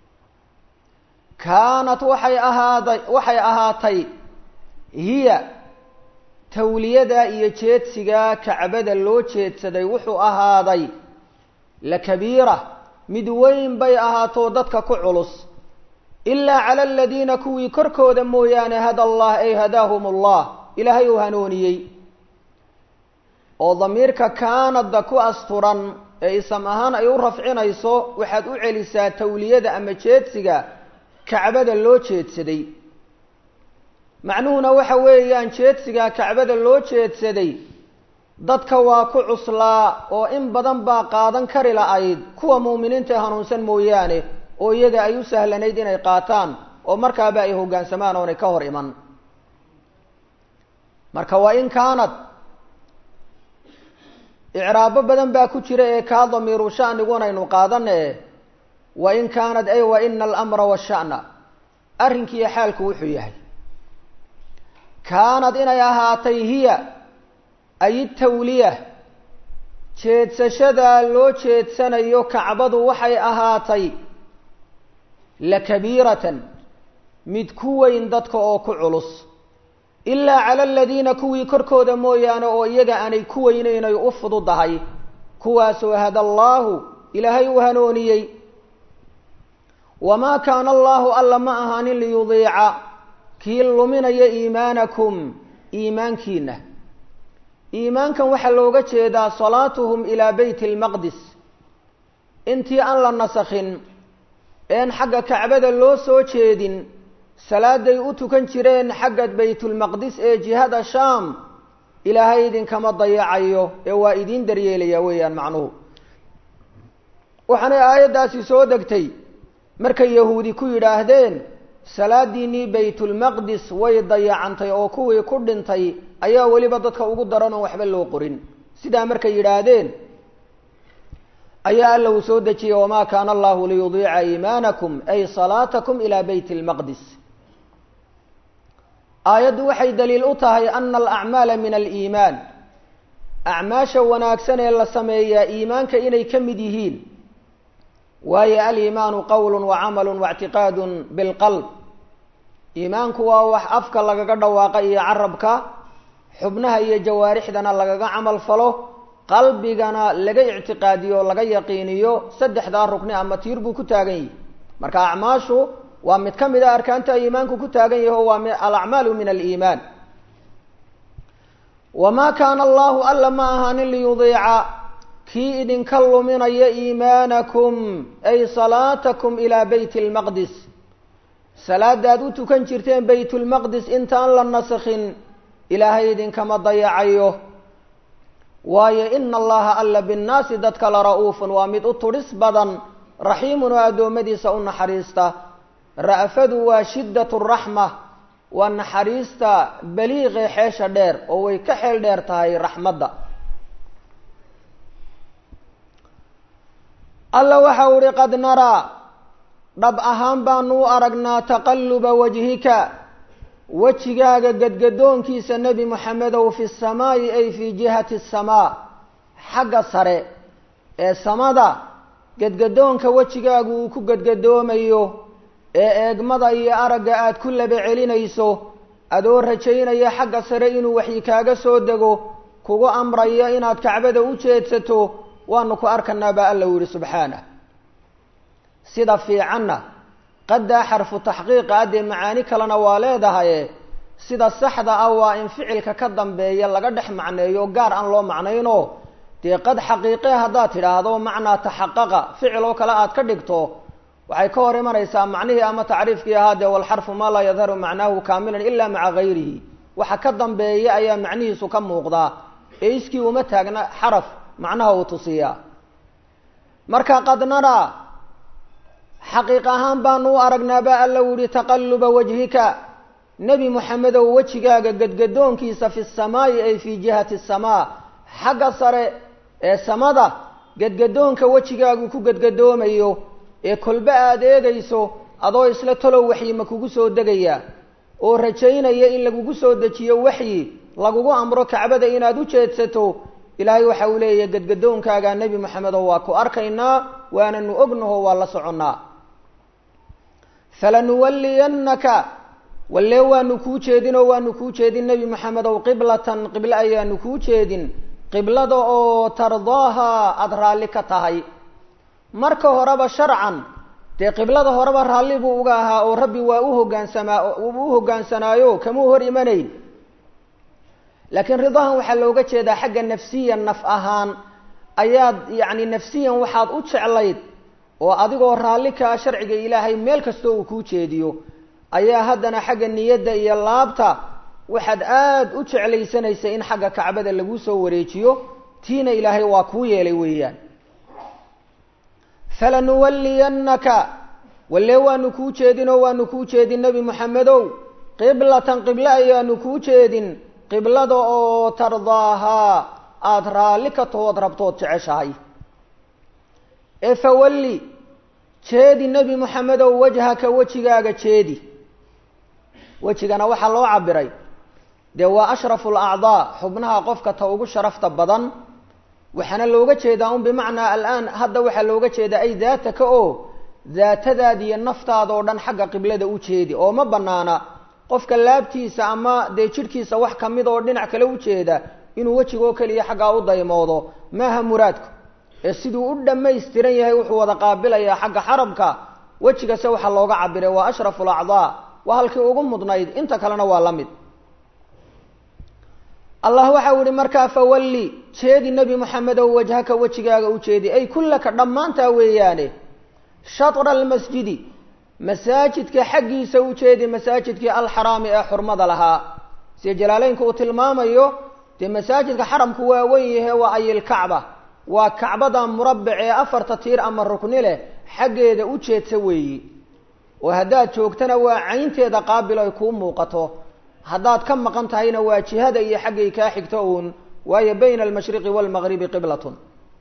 kaanat waxay ahaaday waxay ahaatay hiya tawliyada iyo jeedsiga kacbada loo jeedsaday wuxuu ahaaday la kabiira mid weyn bay ahaato dadka ku culus ilaa cala aladiina kuwii korkooda mooyaane hada allah ay hadaahum allah ilaahay uu hanuuniyey oo damiirka kaanadda ku asturan ee isam ahaan ay u rafcinayso waxaad u celisaa tawliyada ama jeedsiga kacbada loo jeedsaday macnuhuna waxa weeyaan jeedsiga kacbada loo jeedsaday dadka waa ku cuslaa oo in badan baa qaadan kari la-ayd kuwa muuminiinta ee hanuunsan mooyaane oo iyaga ay u sahlanayd inay qaataan oo markaaba ay hoggaansamaan oonay ka hor iman marka waa in kaanad icraabo badan baa ku jira ee kaa damiiru shanigun aynu qaadane wa in kaanad ay wa ina alamra washa'na arrinkiiyo xaalku wuxuu yahay kaanad inay ahaatay hiya ay tawliya jeedsashadaa loo jeedsanayo kacbadu waxay ahaatay la kabiiratan mid ku weyn dadka oo ku culus ilaa cala aladiina kuwii korkooda mooyaane oo iyaga aanay ku weynaynay u fududahay kuwaasoo hada allaahu ilaahay u hanooniyey wamaa kaana allaahu alla ma ahaanin liyudiica kii luminaya iimaanakum iimaankiina iimaankan waxaa looga jeedaa salaatuhum ilaa beyt lmaqdis intii aan la nasakhin een xagga kacbada loo soo jeedin salaaday u tukan jireen xagga baytulmaqdis ee jihada shaam ilaahay idinkama dayacayo ee waa idiin daryeelaya weeyaan macnuhu waxaanay aayaddaasi soo degtay markay yahuudi ku yidhaahdeen salaadiinii baytulmaqdis way dayacantay oo kuwii ku dhintay ayaa weliba dadka ugu daran oon waxba loo qorin sidaa markay yidhaahdeen ayaa alla uu soo dejiyey wamaa kaana allahu liyudiica iimaanakum ay salaatakum ilaa beyt lmaqdis aayaddu waxay daliil u tahay ana alacmaala min aliimaan acmaasha wanaagsan ee la sameeyaa iimaanka inay ka mid yihiin waayo aliimaanu qowlu wacamalu waictiqaadu bilqalb iimaanku waa wax afka lagaga dhawaaqa iyo carabka xubnaha iyo jawaarixdana lagaga camal falo qalbigana laga ictiqaadiyo laga yaqiiniyo saddexdaa rukni ama tiir buu ku taagan yahi marka acmaashu waa mid ka mid a arkaanta iimaanku ku taagan yaho waa alacmaalu min aliimaan wamaa kaana allahu alla ma ahaanin liyudiica kii idinka luminaya iimaanakum ay salaatakum ilaa beyt lmaqdis salaadaad u tukan jirteen baytulmaqdis intaan la nasakhin ilaahay idinkama dayacayo waayo ina allaha alla binnaasi dadka la ra-uufun waa mid u tudhis badan raxiimun oo addoommadiisa u naxariista ra'fadu waa shiddat raxma waa naxariista baliiqee xeesha dheer oo way ka xeel dheer tahay raxmadda alla waxa u ihi qad naraa dhab ahaan baanu u aragnaa taqalluba wajhika wejigaaga gadgadoonkiisa nebi moxamedow fi samaa'i ay fii jihati asamaa xagga sare ee samada gadgadoonka wejigaagu uu ku gadgadoomayo ee eegmada iyo aragga aad ku laba celinayso adoo rajaynaya xagga sare inuu waxyi kaaga soo dego kugu amraya inaad kacbada u jeedsato waanu ku arkanaa baa alla u yihi subxaanah sida fiicanna qaddaa xarfu taxqiiqa addee macaani kalena waa leedahaye sida saxda ah waa in ficilka ka dambeeya laga dhex macneeyo gaar aan loo macnayno dee qad xaqiiqe haddaad tidhaahdo macnaa taxaqaqa ficil oo kale aad ka dhigto waxay ka hor imanaysaa macnihii ama tacriifkii ahaa dee walxarfu maa laa yadharu macnaahu kaamilan ila maca gayrihi waxa ka dambeeya ayaa macnihiisu ka muuqdaa ee iskii uma taagna xaraf macnaha uu tusiyaa marka qad naraa xaqiiq ahaan baanu u aragnaa baa alla u yihi taqalluba wajhika nebi moxamedow wejigaaga gadgadoonkiisa fi samaa'i ay fii jihati asamaa xagga sare ee samada gadgadoonka wejigaagu ku gadgadoomayo ee kolbe aada eegayso adoo isla talow waxyi ma kugu soo degaya oo rajaynaya in lagugu soo dejiyo waxyi lagugu amro kacbada inaad u jeedsato ilaahay waxa uu leeyahy gadgadoonkaaga nebi moxamedow waa ku arkaynaa waananu ognaho waa la soconnaa falanuwalliyannaka wallee waanu kuu jeedin oo waanu kuu jeedin nebi moxamedow qiblatan qiblo ayaanu kuu jeedin qiblada oo tardaaha aada raalli ka tahay marka horeba sharcan dee qiblada horeba raalli buu uga ahaa oo rabbi waa u hogaansamaa u hogaansanaayo kamuu hor imanayn laakiin ridahan waxaa looga jeedaa xagga nafsiyan naf ahaan ayaad yacni nafsiyan waxaad u jeclayd oo adigoo raalli kaa sharciga ilaahay meel kastoo uu kuu jeediyo ayaa haddana xagga niyadda iyo laabta waxaad aada u jeclaysanaysay in xagga kacbada lagu soo wareejiyo tiina ilaahay waa kuu yeelay weeyaan falanuwalliyannaka wallee waanu kuu jeedin oo waanu kuu jeedin nebi moxamedow qiblatan qiblo ayaanu kuu jeedin qiblada oo tardaahaa aada raalli ka tahood rabtood jeceshahay ee fawalli jeedi nebi moxamedow wajhaka wejigaaga jeedi wejigana waxaa loo cabiray dee waa ashrafu alacdaa xubnaha qofka ta ugu sharafta badan waxaana looga jeedaa un bimacnaa alaan hadda waxaa looga jeedaa ay daataka oo daatadaada iyo naftaada oo dhan xagga qiblada u jeedi oo ma banaana qofka laabtiisa ama dee jidhkiisa wax kamid oo dhinac kale u jeeda inuu wejigoo keliya xaggaa u daymoodo maaha muraadku ee siduu u dhammaystiran yahay wuxuu wada qaabilayaa xagga xarabka wejigase waxaa looga cabiray waa ashrafu alacdaa waa halkii ugu mudnayd inta kalena waa la mid allah waxa u ihi markaa fawalli jeedi nebi moxamedow wajhaka wejigaaga u jeedi ay kullaka dhammaantaa weeyaane shatra almasjidi masaajidka xaggiisa u jeedi masaajidkii alxaraami ee xurmada lahaa sida jalaaleynku uu tilmaamayo dee masaajidka xaramku waa weyn yahe waa ayilkacba waa kacbada murabic ee afarta tiir ama rukni leh xaggeeda u jeedsa weeyi oo haddaad joogtana waa caynteeda qaabil ay kuu muuqato haddaad ka maqan tahayna waa jihada iyo xaggay kaa xigto uun waayo bayna almashriqi waalmagribi qiblatun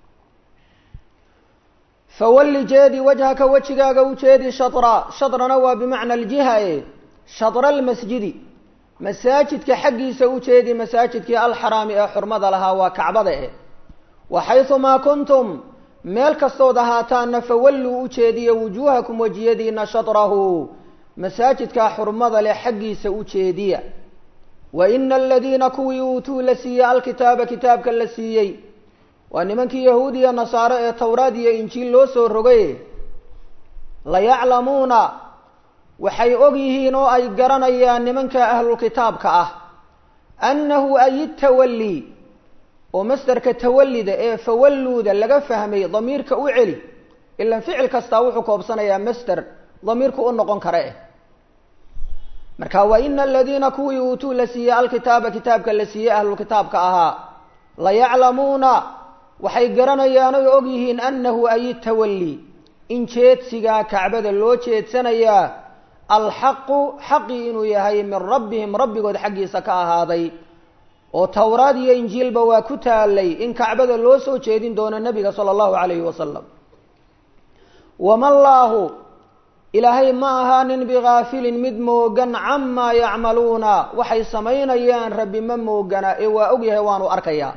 fawalli jeedi wajhaka wejigaaga u jeedi shatra shatrana waa bimacna aljiha e shatra almasjidi masaajidka xaggiisa u jeedi masaajidkii alxaraami ee xurmada lahaa waa kacbada eh wa xaysumaa kuntum meel kastood ahaataana fawalluu u jeediya wujuuhakum wejiyadiina shatrahu masaajidkaa xurmada leh xaggiisa u jeediya wa ina aladiina kuwii uutuu la siiyey alkitaaba kitaabka la siiyey waa nimankii yahuud iyo nasaare ee towraad iyo injiil loo soo rogay layaclamuuna waxay og yihiin oo ay garanayaan nimanka ahlulkitaabka ah annahu ay tawalli oo masderka tawallida ee fawalluuda laga fahmay damiirka u celi ilan ficil kastaa wuxuu koobsanayaa masder damiirku u noqon kara eh marka wa ina aladiina kuwii uutuu la siiyey alkitaaba kitaabka la siiyey ahlulkitaabka ahaa layaclamuuna waxay garanayaan oy og yihiin annahu ay tawalli in jeedsigaa kacbada loo jeedsanayaa alxaqu xaqii inuu yahay min rabbihim rabbigood xaggiisa ka ahaaday oo towraad iyo injiilba waa ku taalay in kacbada loo soo jeedin doono nebiga sala allahu calayhi wasalam wama llaahu ilaahay ma ahaanin bigaafilin mid moogan camaa yacmaluuna waxay samaynayaan rabbi ma moogana ee waa og yahay waanu arkayaa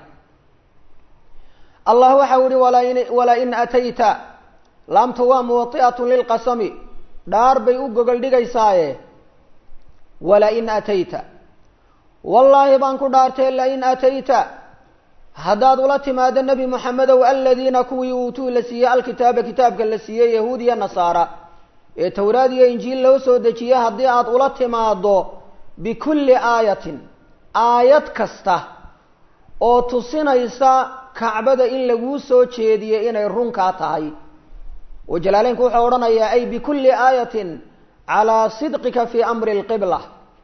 allah waxau ihi walain walain atayta laamtu waa muwati'atun lilqasami dhaar bay u gogol dhigaysaaye walain atayta wallaahi baan ku dhaartay lain atayta haddaad ula timaado nebi moxamedow aladiina kuwii uutuu la siiyey alkitaaba kitaabka la siiyey yahuud iyo nasaara ee towraad iyo injiil loo soo dejiye haddii aad ula timaado bikulli aayatin aayad kasta oo tusinaysa kacbada in laguu soo jeediyey inay runkaa tahay oo jalaaleynku wuxuu odhanayaa ay bikulli aayatin calaa sidqika fii amri lqibla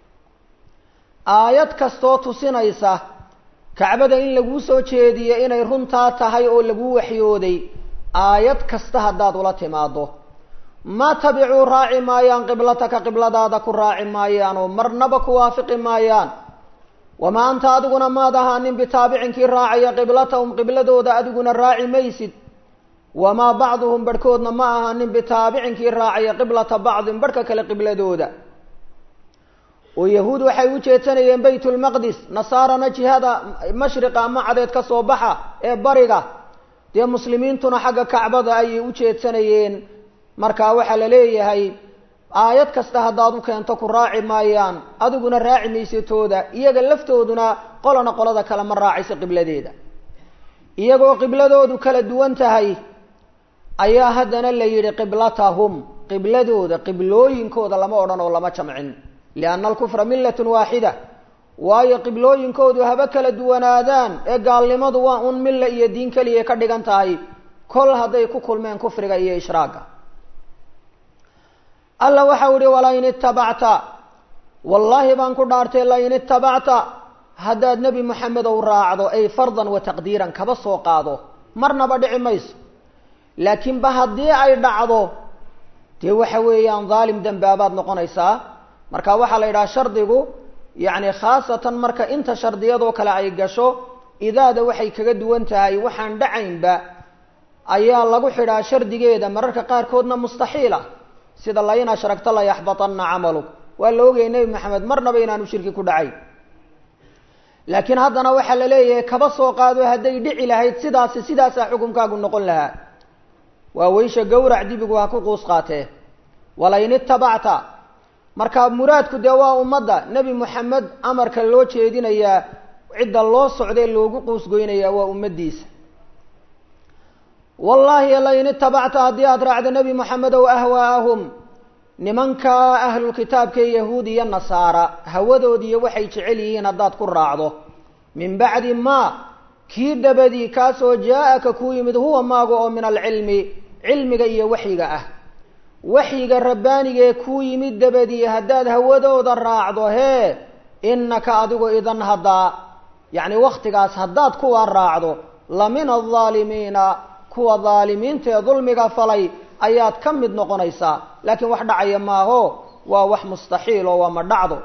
aayad kastoo tusinaysa kacbada in laguu soo jeediyey inay runtaa tahay oo laguu waxyooday aayad kasta haddaad ula timaado ma tabicuu raaci maayaan qiblataka qibladaada ku raaci maayaan oo marnaba ku waafiqi maayaan wamaa anta adiguna maad ahaanin bitaabicinkii raacaya qiblatahum qibladooda adiguna raaci maysid wamaa bacduhum barhkoodna ma ahaanin bitaabicinkii raacaya qiblata bacdin barhka kale qibladooda oo yahuud waxay u jeedsanayeen baytulmaqdis nasaarana jihada mashriqa ama cadeed ka soo baxa ee bariga dee muslimiintuna xagga kacbada ayay u jeedsanayeen marka waxaa la leeyahay aayad kasta haddaad u keento ku raaci maayaan adiguna raaci maysatooda iyaga laftooduna qolana qolada kale ma raacayso qibladeeda iyagoo qibladoodu kala duwan tahay ayaa haddana la yidhi qiblatahum qibladooda qiblooyinkooda lama odhan oo lama jamcin lianna alkufra millatun waaxida waayo qiblooyinkoodu haba kala duwanaadaan ee gaalnimadu waa un milla iyo diin keliya ka dhigan tahay kol hadday ku kulmeen kufriga iyo ishraaga alla waxau ihi walain itabacta wallaahi baan ku dhaartay lain itabacta haddaad nebi moxamedow raacdo ay fardan wa taqdiiran kaba soo qaado marnaba dhici mayso laakiin ba haddii ay dhacdo dee waxa weeyaan dhaalim dembaabaad noqonaysaa marka waxaa la yidhaha shardigu yacni khaasatan marka inta shardiyadoo kale ay gasho idaada waxay kaga duwan tahay waxaan dhacaynba ayaa lagu xidhaa shardigeeda mararka qaarkoodna mustaxiil ah sida lain ashragta layaxbatanna camaluk waa la ogayay nebi maxamed marnaba inaanu shirki ku dhacayn laakiin haddana waxaa la leeyahay kaba soo qaado hadday dhici lahayd sidaasi sidaasaa xukunkaagu noqon lahaa waa weysha gowrac dibigu ha ku quus qaatee walain itabacta marka muraadku dee waa ummadda nebi moxamed amarka loo jeedinayaa cidda loo socdee loogu quusgoynayaa waa ummaddiisa wallaahi lain itabacta haddii aada raacdo nebi moxamedow ahwaa'ahum nimankaa ahlulkitaabkae yahuud iyo nasaara hawadoodiiyo waxay jecel yihiin haddaad ku raacdo min bacdi maa kii dabadii kaasoo jaa-aka kuu yimid huwa maaga oo min alcilmi cilmiga iyo waxyiga ah waxyiga rabbaanigee kuu yimid dabadii haddaad hawadooda raacdo hee innaka adigu idan haddaa yacni wakhtigaas haddaad kuwa raacdo la min aldaalimiina kuwa daalimiinta ee dulmiga falay ayaad ka mid noqonaysaa laakiin wax dhacaya maaho waa wax mustaxiil oo waa ma dhacdo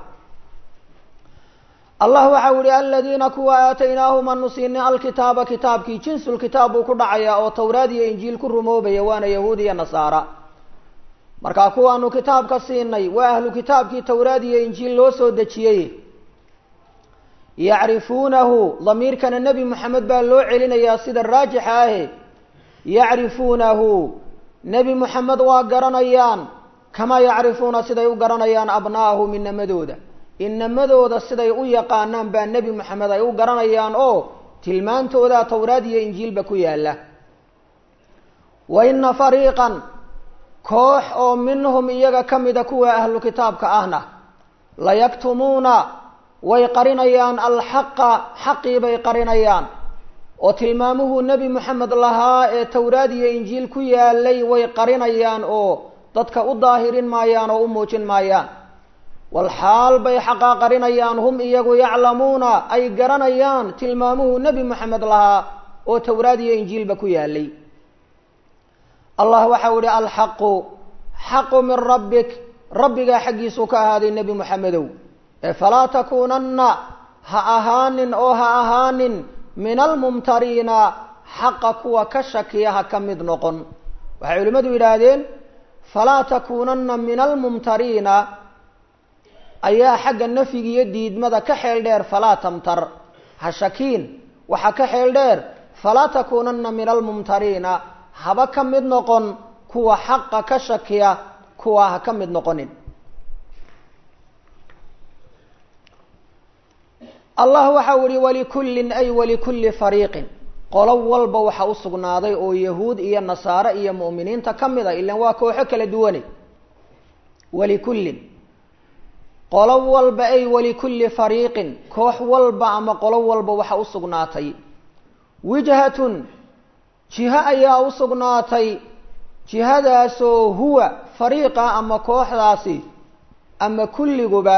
allah waxau yihi aladiina kuwa aataynaahum anu siinay alkitaaba kitaabkii jinsulkitaab buu ku dhacayaa oo towraad iyo injiil ku rumoobaya waana yahuud iyo nasaara markaa kuwaanu kitaabka siinay waa ahlu kitaabkii towraad iyo injiil loo soo dejiyey yacrifuunahu damiirkana nebi moxamed baa loo celinayaa sida raajixa ahe yacrifuunahu nebi moxamed waa garanayaan kamaa yacrifuuna siday u garanayaan abna'ahum inamadooda inamadooda siday u yaqaanaan baa nebi moxamed ay u garanayaan oo tilmaantooda towraad iyo injiilba ku yaalla wa ina fariiqan koox oo minhum iyaga ka mida kuwa ahlu kitaabka ahna layaktumuuna way qarinayaan alxaqa xaqii bay qarinayaan oo tilmaamuhuu nebi moxamed lahaa ee towraad iyo injiil ku yaalay way qarinayaan oo dadka u daahirin maayaan oo u muujin maayaan walxaal bay xaqaa qarinayaan hum iyagu yaclamuuna ay garanayaan tilmaamuhuu nebi moxamed lahaa oo towraad iyo injiilba ku yaalay allah waxau ihi alxaqu xaqu min rabbik rabbigaa xaggiisuu ka ahaaday nebi moxamedow ee falaa takuunanna ha ahaanin oo ha ahaanin min almumtariina xaqa kuwa ka shakiya ha ka mid noqon waxay culimmadu yidhaahdeen falaa takuunanna min almumtariina ayaa xagga nafyiga iyo diidmada ka xeel dheer falaa tamtar ha shakiin waxaa ka xeel dheer falaa takuunanna min almumtariina haba ka mid noqon kuwa xaqa ka shakiya kuwa ha ka mid noqonin allah waxau ihi walikullin ay walikulli fariiqin qolo walba waxa u sugnaaday oo yahuud iyo nasaare iyo mu'miniinta ka mid a ilan waa kooxo kala duwane walikullin qolo walba ay walikulli fariiqin koox walba ama qolo walba waxa u sugnaatay wijhatun jiho ayaa u sugnaatay jihadaasoo huwa fariiqa ama kooxdaasi ama kulliguba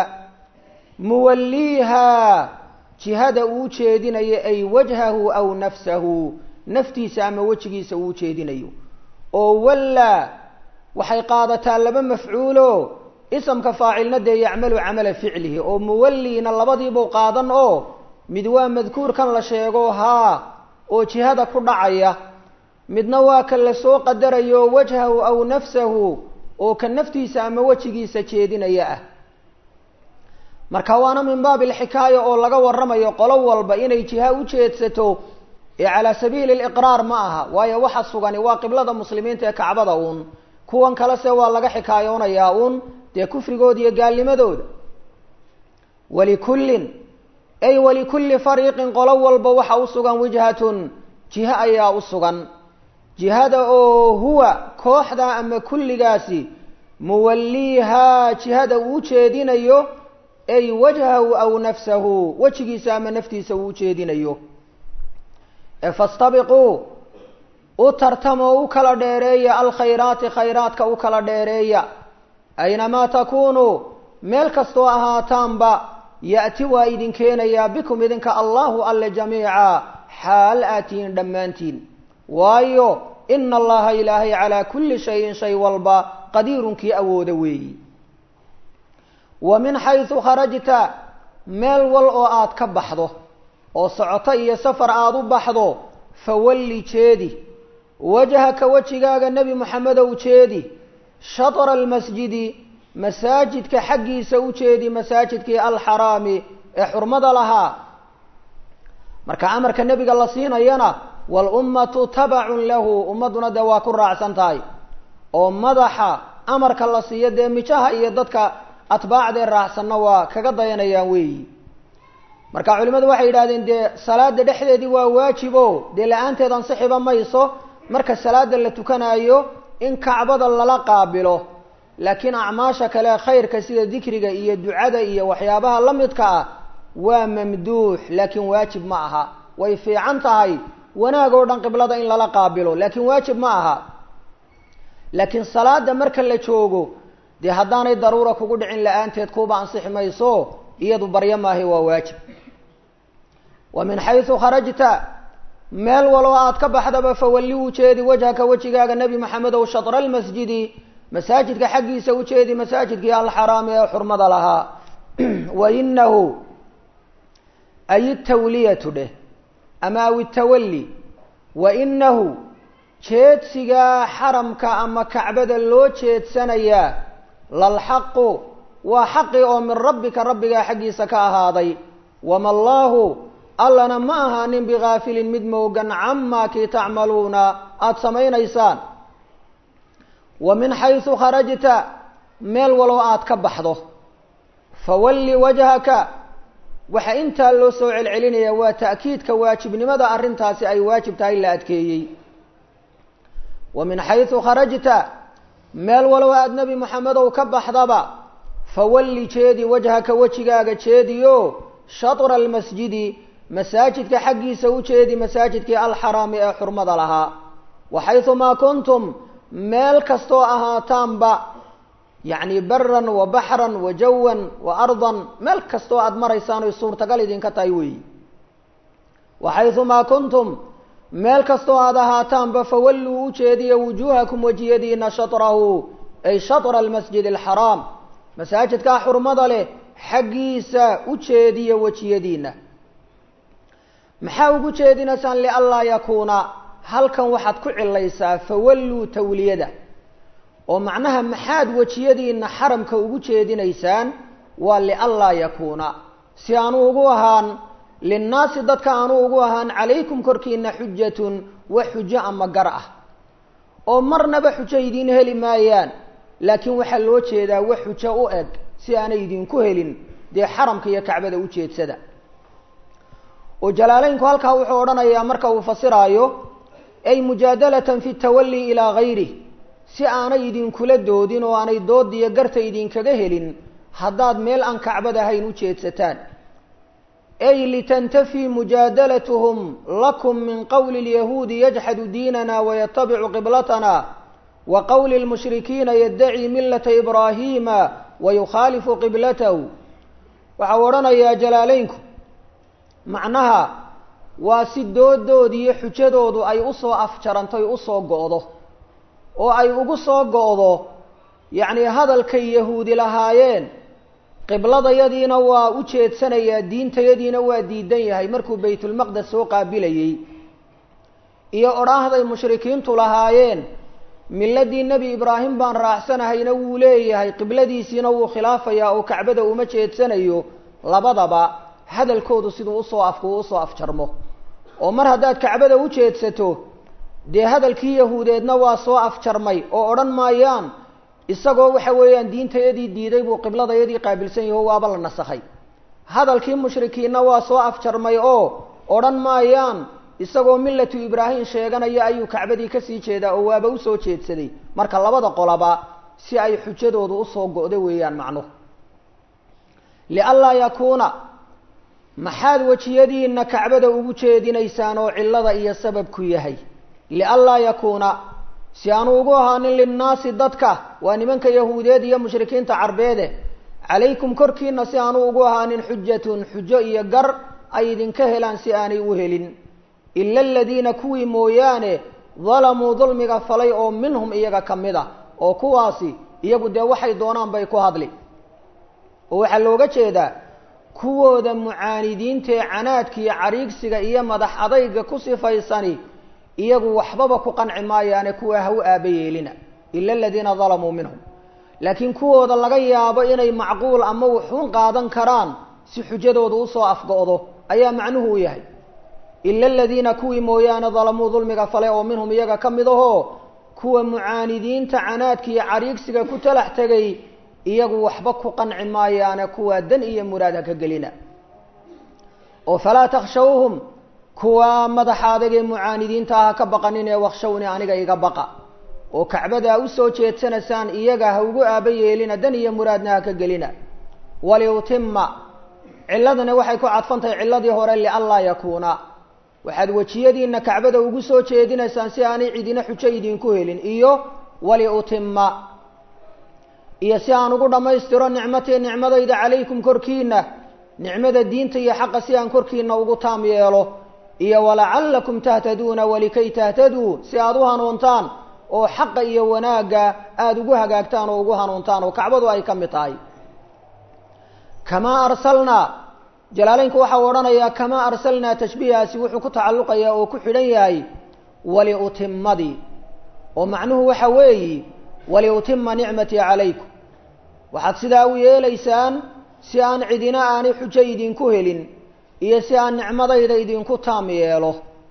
muwalliiha jihada uu jeedinayo ay wajhahu aw nafsahu naftiisa ama wejigiisa uu jeedinayo oo wallaa waxay qaadataa laba mafcuulo isamka faacilna dee yacmalu camala ficlihi oo muwalliina labadiibuu qaadan oo mid waa madkuurkan la sheego haa oo jihada ku dhacaya midna waa ka la soo qadarayo wajhahu aw nafsahu oo ka naftiisa ama wejigiisa jeedinaya ah marka waana min baabi alxikaaya oo laga warramayo qolo walba inay jiha u jeedsato ee calaa sabiili liqraar ma aha waayo waxa sugani waa qiblada muslimiinta ee kacbada uun kuwan kale se waa laga xikaayoonayaa uun dee kufrigooda iyo gaalnimadooda walikullin ay walikulli fariiqin qolo walba waxa u sugan wijhatun jiho ayaa u sugan jihada oo huwa kooxda ama kulligaasi muwalliihaa jihada uu jeedinayo ay wajhahu aw nafsahu wejigiisa ama naftiisa uu ujeedinayo ee fastabiquu u tartamoo u kala dheereeya alkhayraati khayraadka u kala dheereeya aynamaa takuunuu meel kastoo ahaataanba ya'ti waa idin keenayaa bikum idinka allahu alle jamiica xaal aatihiin dhammaantiin waayo ina allaha ilaahay calaa kulli shayin shay walba qadiirunkii awooda weeyi wa min xaysu kharajta meel wal oo aada ka baxdo oo socoto iyo safar aada u baxdo fawalli jeedi wajhaka wejigaaga nebi moxamedow jeedi shatra almasjidi masaajidka xaggiisa u jeedi masaajidkii alxaraami ee xurmada lahaa marka amarka nebiga la siinayana walummatu tabacun lahu ummadduna dee waa ku raacsan tahay oo madaxa amarka la siiyo dee mijaha iyo dadka atbaacdee raacsanna waa kaga dayanayaan weeyi marka culimmadu waxay yidhahdeen dee salaada dhexdeedii waa waajibo dee la-aanteed ansixiba mayso marka salaada la tukanaayo in kacbada lala qaabilo laakiin acmaasha kale khayrka sida dikriga iyo ducada iyo waxyaabaha la midka ah waa mamduux laakiin waajib ma aha way fiican tahay wanaag oo dhan qiblada in lala qaabilo laakiin waajib ma aha laakiin salaada marka la joogo dee haddaanay daruura kugu dhicin la-aanteed kuuba ansixi mayso iyadu baryo maahay waa waajib wa min xaysu kharajta meel waloo aad ka baxdaba fawalli u jeedi wajhaka wejigaaga nebi maxamedow shatra almasjidi masaajidka xaggiisa u jeedi masaajidkii alxaraami ee xurmada lahaa wa inahu ay tawliyatu dheh ama aw itawalli wa inahu jeedsigaa xaramka ama kacbada loo jeedsanayaa lalxaqu waa xaqi oo min rabbika rabbigaa xaggiisa ka ahaaday wama allaahu allana ma ahaanin bigaafilin mid moogan camaa kii tacmaluuna aada samaynaysaan wa min xaysu kharajta meel waloo aada ka baxdo fawalli wajhaka waxaa intaa loo soo celcelinaya waa ta'kiidka waajibnimada arrintaasi ay waajib tahay la adkeeyey wa min xaysu kharajta meel walow aada nebi moxamedow ka baxdaba fawalli jeedi wajhaka wejigaaga jeediyo shatra almasjidi masaajidka xaggiisa u jeedi masaajidkii alxaraami ee xurmada lahaa wa xaysumaa kuntum meel kastoo ahaataanba yacni baran wa baxran wa jawan wa ardan meel kastoo aada maraysaan oy suurtagal idinka tahay weeyi wa xaysumaa kuntum meel kastoo aada ahaataanba fawalluu u jeediya wujuuhakum wejiyadiina shatrahu ay shatra almasjid alxaraam masaajidkaa xurmada leh xaggiisa u jeediya wejiyadiina maxaa ugu jeedinaysaan lianlaa yakuuna halkan waxaad ku cilaysaa fawalluu tawliyada oo macnaha maxaad wejiyadiina xaramka ugu jeedinaysaan waa lianlaa yakuuna si aanu ugu ahaan linnaasi dadka aanu ugu ahaan calaykum korkiina xujatun wax xujo ama gar ah oo marnaba xujo idiin heli maayaan laakiin waxaa loo jeedaa wax xujo u eg si aanay idinku helin dee xaramka iyo kacbada u jeedsada oo jalaaleynku halkaa wuxuu odhanayaa marka uu fasiraayo ay mujaadalatan fi tawalli ilaa gayrih si aanay idinkula doodin oo aanay doodiyo garta idinkaga helin haddaad meel aan kacbad ahayn u jeedsataan ay litantafii mujaadalatuhum lakum min qowli lyahuudi yajxadu diinana wayatabicu qiblatana wa qowli lmushrikiina yaddaci millata ibraahiima wayukhaalifu qiblatahu waxau odhanayaa jalaaleynku macnaha waa si doodoodi iyo xujadoodu ay usoo afjarantoy usoo go'do oo ay ugu soo go'do yacni hadalkay yahuudi lahaayeen qibladayadiina waa u jeedsanayaa diintayadiina waa diidan yahay markuu baytulmaqdes soo qaabilayey iyo odhaahday mushrikiintu lahaayeen miladii nebi ibraahim baan raacsanahayna wuu leeyahay qibladiisiina wuu khilaafayaa oo kacbada uma jeedsanayo labadaba hadalkoodu siduu usoo afku usoo afjarmo oo mar haddaad kacbada u jeedsato dee hadalkii yahuudeedna waa soo afjarmay oo odhan maayaan isagoo waxa weeyaan diintayadii diiday buu qibladayadii qaabilsan yaho waaba la nasakhay hadalkii mushrikiinna waa soo afjarmay oo odhan maayaan isagoo millatu ibraahim sheeganaya ayuu kacbadii kasii jeedaa oo waaba usoo jeedsaday marka labada qolaba si ay xujadoodu usoo go'do weeyaan macnuhu lianlaa yakuuna maxaad wejiyadiina kacbada ugu jeedinaysaan oo cillada iyo sababku yahay lianlaa yakuuna si aanu ugu ahaanin linnaasi dadka waa nimanka yahuudeed iyo mushrikiinta carbeede calaykum korkiina si aanu ugu ahaanin xujatun xujo iyo gar ay idinka helaan si aanay u helin ila aladiina kuwii mooyaane dalamuu dulmiga falay oo minhum iyaga ka mid a oo kuwaasi iyagu dee waxay doonaan bay ku hadli oo waxaa looga jeedaa kuwooda mucaanidiinta ee canaadka iyo cariigsiga iyo madax adayga ku sifaysani iyagu waxbaba ku qanci maayaane kuwa ha u aaba yeelina ila aladiina dalamuu minhum laakiin kuwooda laga yaabo inay macquul ama wuxuun qaadan karaan si xujadooda usoo afgo-do ayaa macnuhu u yahay ila aladiina kuwii mooyaane dalamuu dulmiga fale oo minhum iyaga ka mid ahoo kuwa mucaanidiinta canaadka iyo cariigsiga ku talax tegay iyagu waxba ku qanci maayaane kuwaa dan iyo muraad ha ka gelina oo falaa takshawhum kuwa madaxa adag ee mucaanidiinta ah ha ka baqanin ee wakshawni aniga iga baqa oo kacbada usoo jeedsanaysaan iyaga ha ugu aaba yeelina dan iyo muraadna ha ka gelina waliutima ciladana waxay ku cadfantahay ciladii hore lianlaa yakuuna waxaad wejiyadiina kacbada ugu soo jeedinaysaan si aanay cidina xujo idinku helin iyo waliutima iyo si aan ugu dhammaystiro nicmatii nicmadayda calaykum korkiina nicmada diinta iyo xaqa si aan korkiina ugu taam yeelo iyo walacallakum tahtaduuna walikay tahtaduu si aada u hanuuntaan oo xaqa iyo wanaagga aada ugu hagaagtaan oo ugu hanuuntaan oo kacbadu ay ka mid tahay kamaa arsalnaa jalaaleynku waxau odhanayaa kamaa arsalnaa tashbiihaasi wuxuu ku tacalluqayaa oo ku xidhan yahay waliutimadii oo macnuhu waxa weeyi waliutima nicmatii calaykum waxaad sidaa u yeelaysaan si aan cidina aanay xujo idinku helin iyo si aan nicmadayda idinku taam yeelo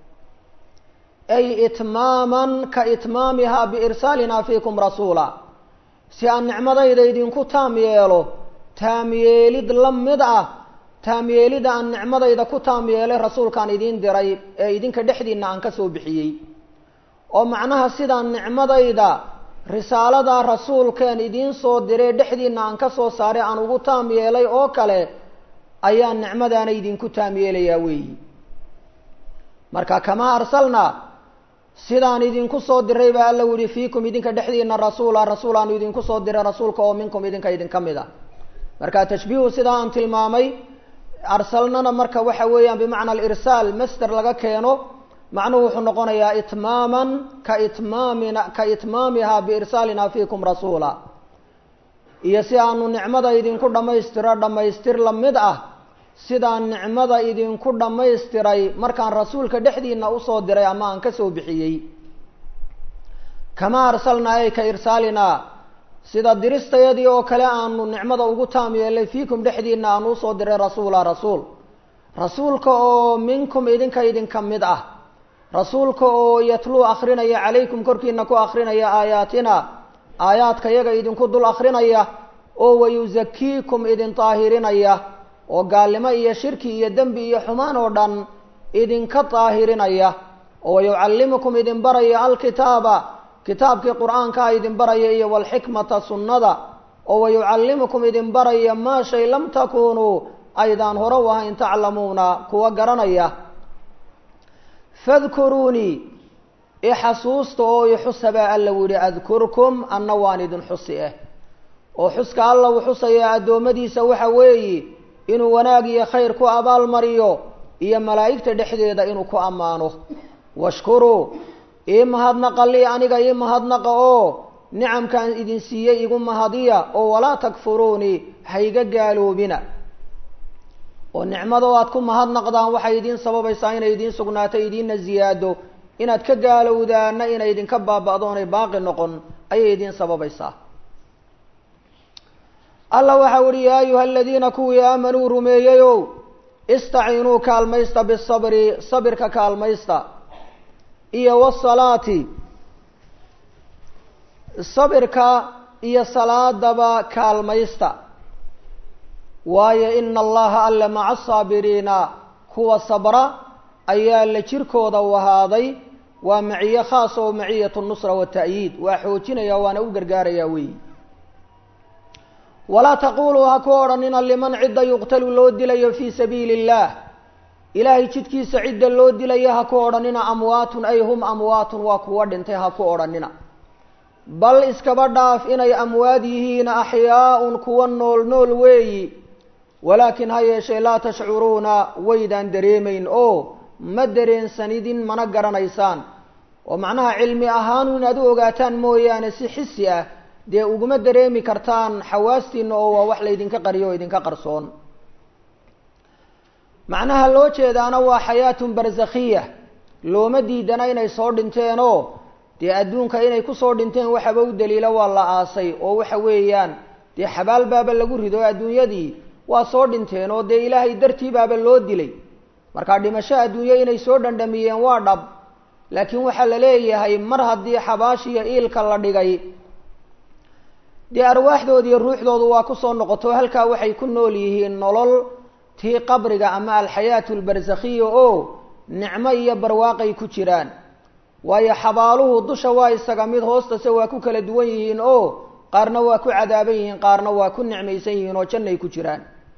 ay itmaaman ka itmaamihaa biirsaalinaa fiikum rasuula si aan nicmadayda idinku taam yeelo taam yeelid la mid ah taam yeelida aan nicmadayda ku taam yeelay rasuulkaan idiin diray ee idinka dhexdiinna aan ka soo bixiyey oo macnaha sidaan nicmadayda risaalada rasuulkeen idiin soo diray dhexdiinna aan ka soo saaray aan ugu taam yeelay oo kale ayaan nicmadaana idinku taam yeelayaa weeyi marka kamaa arsalnaa sidaan idinku soo diray baa alla yihi fiikum idinka dhexdiina rasuula rasuulaanu idinku soo diray rasuulka oo minkum idinka idinka mid a marka tashbiihu sidaa aan tilmaamay arsalnana marka waxa weeyaan bimacna alirsaal master laga keeno macnuhu wuxuu noqonayaa itmaaman ka itmaamina ka itmaamiha biirsaalina fiikum rasuula iyo si aanu nicmada idinku dhammaystiro dhammaystir la mid ah sidaan nicmada idinku dhammaystiray markaan rasuulka dhexdiina usoo diray ama aan ka soo bixiyey kamaa arsalnaa ay ka irsaalinaa sida diristayadii oo kale aanu nicmada ugu taam yeelay fiikum dhexdiina aanu usoo diray rasuula rasuul rasuulka oo minkum idinka idinka mid ah rasuulka oo yatluu akrinaya calaykum korkiina ku akrinaya aayaatina aayaadka yaga idinku dul akrinaya oo wayusakiikum idin daahirinaya oo gaalnimo iyo shirki iyo dembi iyo xumaan oo dhan idinka daahirinaya oo wayucallimukum idin baraya alkitaaba kitaabkii qur-aankaa idin baraya iyo walxikmata sunnada oo wayucallimukum idin baraya maa shay lam takunuu aydaan hore u ahayn taclamuuna kuwa garanaya fadkuruunii ixasuusta oo ixusa baa alla yihi adkurkum anna waan idin xusi ah oo xuska alla uu xusayaa addoommadiisa waxa weeyi inuu wanaag iyo khayr ku abaalmariyo iyo malaa'igta dhexdeeda inuu ku ammaano washkuruu ii mahadnaqa lii aniga ii mahadnaqa oo nicamkaan idin siiyey igu mahadiya oo walaa takfuruunii hayga gaaloobina oo nicmado aad ku mahadnaqdaan waxay idiin sababaysaa inay idiin sugnaato idiinna ziyaado inaad ka gaalowdaana inay idinka baaba'do onay baaqi noqon ayay idiin sababaysaa alla waxau uhi yaa ayuha aladiina kuwii aamanuu rumeeyeyow istaciinuu kaalmaysta bisabri sabirka kaalmaysta iyo wasalaati sabirka iyo salaadaba kaalmaysta waayo ina allaha alle maca asaabiriina kuwa sabra ayaa la jirkooda u ahaaday waa maciye khaas oo maciyat nusra wata'yiid waa xoojinaya waana u gargaaraya weeyi walaa taquluu ha ku odhanina liman cidda yuqtalu loo dilayo fii sabiili illaah ilaahay jidkiisa cidda loo dilayo ha ku odhanina amwaatun ay hum amwaatun waa kuwa dhintay ha ku odhanina bal iskaba dhaaf inay amwaad yihiin axyaaun kuwa nool nool weeyi walaakin ha yeeshee laa tashcuruuna waydaan dareemayn oo ma dareensanidin mana garanaysaan oo macnaha cilmi ahaanu inaad u ogaataan mooyaane si xisi ah dee uguma dareemi kartaan xawaastiina oo waa wax laydinka qariyo oo idinka qarsoon macnaha loo jeedaana waa xayaatun barsakhiya looma diidana inay soo dhinteenoo dee adduunka inay kusoo dhinteen waxaba u daliila waa la aasay oo waxa weeyaan dee xabaal baaba lagu rido adduunyadii waa soo dhinteen oo dee ilaahay dartii baaba loo dilay marka dhimasho adduunyo inay soo dhandhamiyeen waa dhab laakiin waxaa la leeyahay mar haddii xabaashiyo iilka la dhigay dee arwaaxdooda iyo ruuxdoodu waa kusoo noqoto halkaa waxay ku nool yihiin nolol tii qabriga ama alxayaatu albarsakhiya oo nicmo iyo barwaaqay ku jiraan waayo xabaaluhu dusha waa isaga mid hoostase waa ku kala duwan yihiin oo qaarna waa ku cadaaban yihiin qaarna waa ku nicmaysan yihiin oo jannay ku jiraan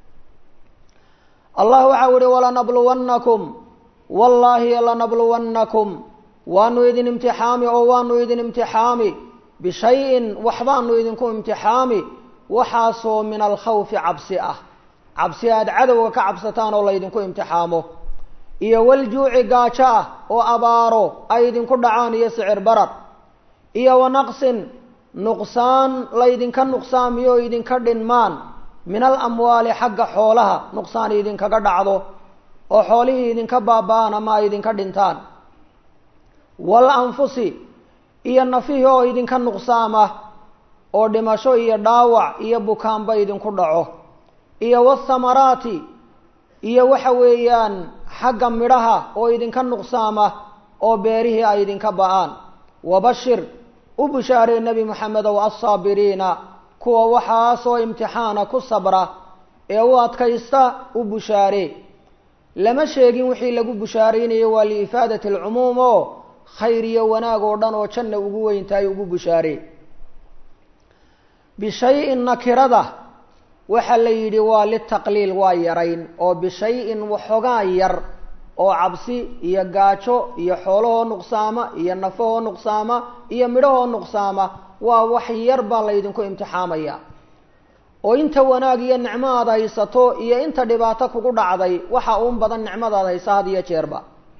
allah waxau ihi walanabluwannakum wallaahi lanabluwannakum waanu idin imtixaami oo waanu idin imtixaami bishayin waxbaanu idinku imtixaami waxaasoo min alkhawfi cabsi ah cabsi aad cadowga ka cabsataan oo laydinku imtixaamo iyo waljuuci gaajo ah oo abaaro ay idinku dhacaan iyo sicir barar iyo wanaqsin nuqsaan laydinka nuqsaamiyo o idinka dhinmaan min alamwaali xagga xoolaha nuqsaan idinkaga dhacdo oo xoolihii idinka baaba-aan ama ay idinka dhintaan wal anfusi iyo nafihii oo idinka nuqsaama oo dhimasho iyo dhaawac iyo bukaanba idinku dhaco iyo wathamaraati iyo waxa weeyaan xagga midhaha oo idinka nuqsaama oo beerihii ay idinka ba-aan wabashir u bushaaree nebi moxamedow assaabiriina kuwa waxaasoo imtixaana ku sabra ee u adkaysta u bushaaree lama sheegin wixii lagu bushaaraynayo waa liifaadati alcumuum oo khayr iyo wanaag oo dhan oo janna ugu weyntahay ugu bushaaree bishayin nakirada waxaa la yidhi waa litaqliil waa yarayn oo bishayin waxoogaa yar oo cabsi iyo gaajo iyo xoolahoo nuqsaama iyo nafahoo nuqsaama iyo midhahoo nuqsaama waa wax yar baa laydinku imtixaamaya oo inta wanaag iyo nicmo aad haysato iyo inta dhibaato kugu dhacday waxa uun badan nicmadaad haysa had iyo jeerba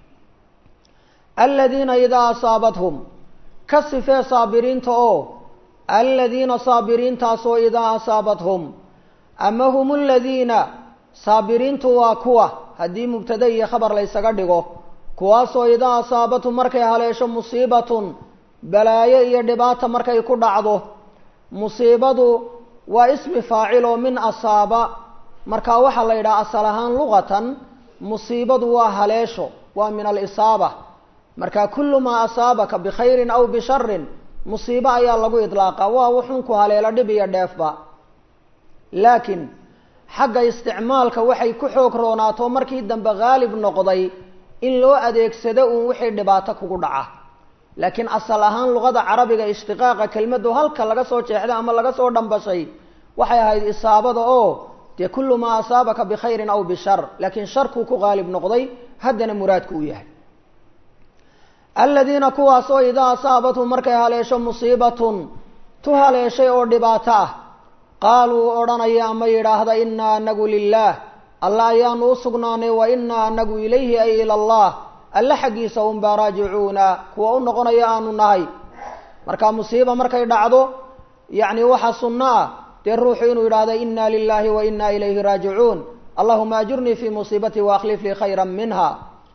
aladiina idaa asaabathum ka sifee saabiriinta oo aladiina saabiriintaasoo idaa asaabathum ama hum aladiina saabiriintu waa kuwa haddii mubtada iyo khabar laysaga dhigo kuwaasoo idaa asaabathum markay haleesho musiibatun balaayo iyo dhibaata markay ku dhacdo musiibadu waa ismi faacil oo min asaaba markaa waxaa la yidhaha asal ahaan luqatan musiibadu waa haleesho waa min alisaaba marka kullu maa asaabaka bikhayrin aw bisharin musiibo ayaa lagu idlaaqa waa wuxunku haleelo dhib iyo dheefba laakiin xagga isticmaalka waxay ku xoog roonaato markii dambe haalib noqday in loo adeegsado uun wixii dhibaato kugu dhaca laakiin asal ahaan luqada carabiga ishtiqaaqa kelmaddu halka laga soo jeexday ama laga soo dhambashay waxay ahayd isaabada oo dee kullu maa asaabaka bikhayrin aw bishar laakiin sharkuu ku haalib noqday haddana muraadku uu yahay aladiina kuwaasoo idaa asaabathum markay haleesho musiibatun tu haleeshay oo dhibaato ah qaaluu odhanaya ama yidhaahda inaa anagu lilaah alla ayaanu u sugnaanay wa inaa anagu ilayhi ay ila allah alle xaggiisa unbaa raajicuuna kuwa u noqonaya aanu nahay marka musiiba markay dhacdo yacni waxa sunno ah dee ruuxu inuu yidhaahdo inaa lilahi wa inaa ilayhi raajicuun allahuma ajurnii fii musiibatii waakhlif lii khayra minha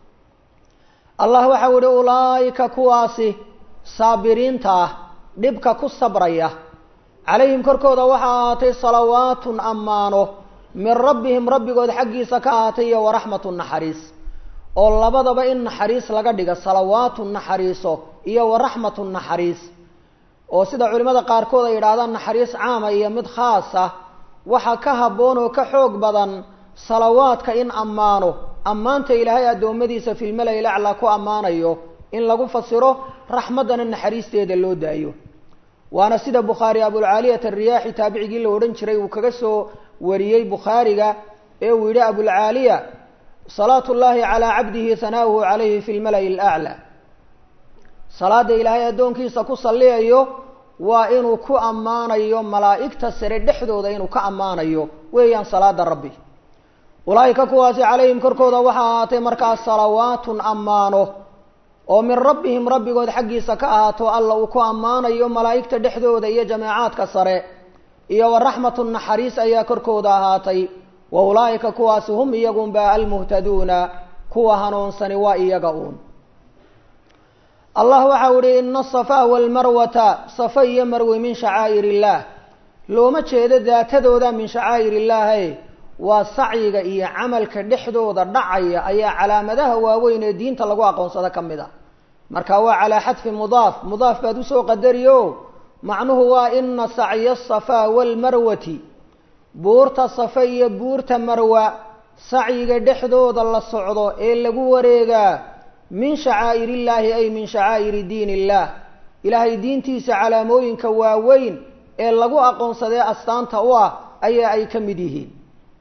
allah waxau yihi ulaa'ika kuwaasi saabiriinta ah dhibka ku sabraya calayhim korkooda waxaa ahaatay salawaatun ammaano min rabbihim rabbigood xaggiisa ka ahaatay iyo waraxmatu naxariis oo labadaba in naxariis laga dhiga salawaatu naxariiso iyo waraxmatu naxariis oo sida culimmada qaarkood ay yidhaahdaan naxariis caama iyo mid khaas ah waxa ka habboon oo ka xoog badan salawaadka in ammaano ammaanta ilaahay addoommadiisa filmalay laclaa ku ammaanayo in lagu fasiro raxmaddana naxariisteeda loo daayo waana sida bukhaari abulcaaliyat ariyaaxi taabicigii la odhan jiray uu kaga soo wariyey bukhaariga ee uu yidhi abulcaaliya salaatu llahi calaa cabdihi hanaauhu calayhi fi lmala'i alaclaa salaada ilaahay addoonkiisa ku salliyayo waa inuu ku ammaanayo malaa'igta sare dhexdooda inuu ka ammaanayo weeyaan salaada rabbi ulaa'ika kuwaasi calayhim korkooda waxaa ahaatay markaas salawaatun ammaano oo min rabbihim rabbigood xaggiisa ka ahaato alla uu ku ammaanayo malaa'igta dhexdooda iyo jameecaadka sare iyo waraxmatu naxariis ayaa korkooda ahaatay wa ulaa'ika kuwaasi hum iyagunba almuhtaduuna kuwa hanuunsani waa iyaga uun allah waxau ihi ina asafaa walmarwata safa iyo marwe min shacaa'ir illaah looma jeedo daatadooda min shacaa'ir illaahe waa sacyiga iyo camalka dhexdooda dhacaya ayaa calaamadaha waaweyn ee diinta lagu aqoonsado ka mid a marka waa calaa xadfi mudaaf mudaaf baad usoo qadariyo macnuhu waa ina sacya asafaa walmarwati buurta safa iyo buurta marwa sacyiga dhexdooda la socdo ee lagu wareegaa min shacaa'ir illaahi ay min shacaa'iri diin illaah ilaahay diintiisa calaamooyinka waaweyn ee lagu aqoonsadee astaanta u ah ayaa ay ka mid yihiin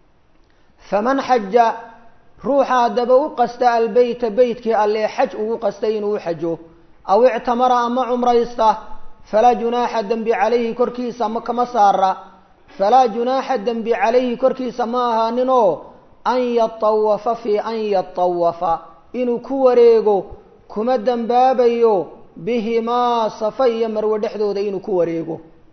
faman xaja ruuxa haddaba u qasta albeyta beytkii allee xaj ugu qastay inuu u xajo aw ictamara ama cumraysta falaa junaaxa dembi calayhi korkiisa ma kama saara falaa junaaxa dembi calayhi korkiisa ma ahaaninoo an yatawafa fii an yatawafa inuu ku wareego kuma dembaabayo bihimaa safa iyo marwe dhexdooda inuu ku wareego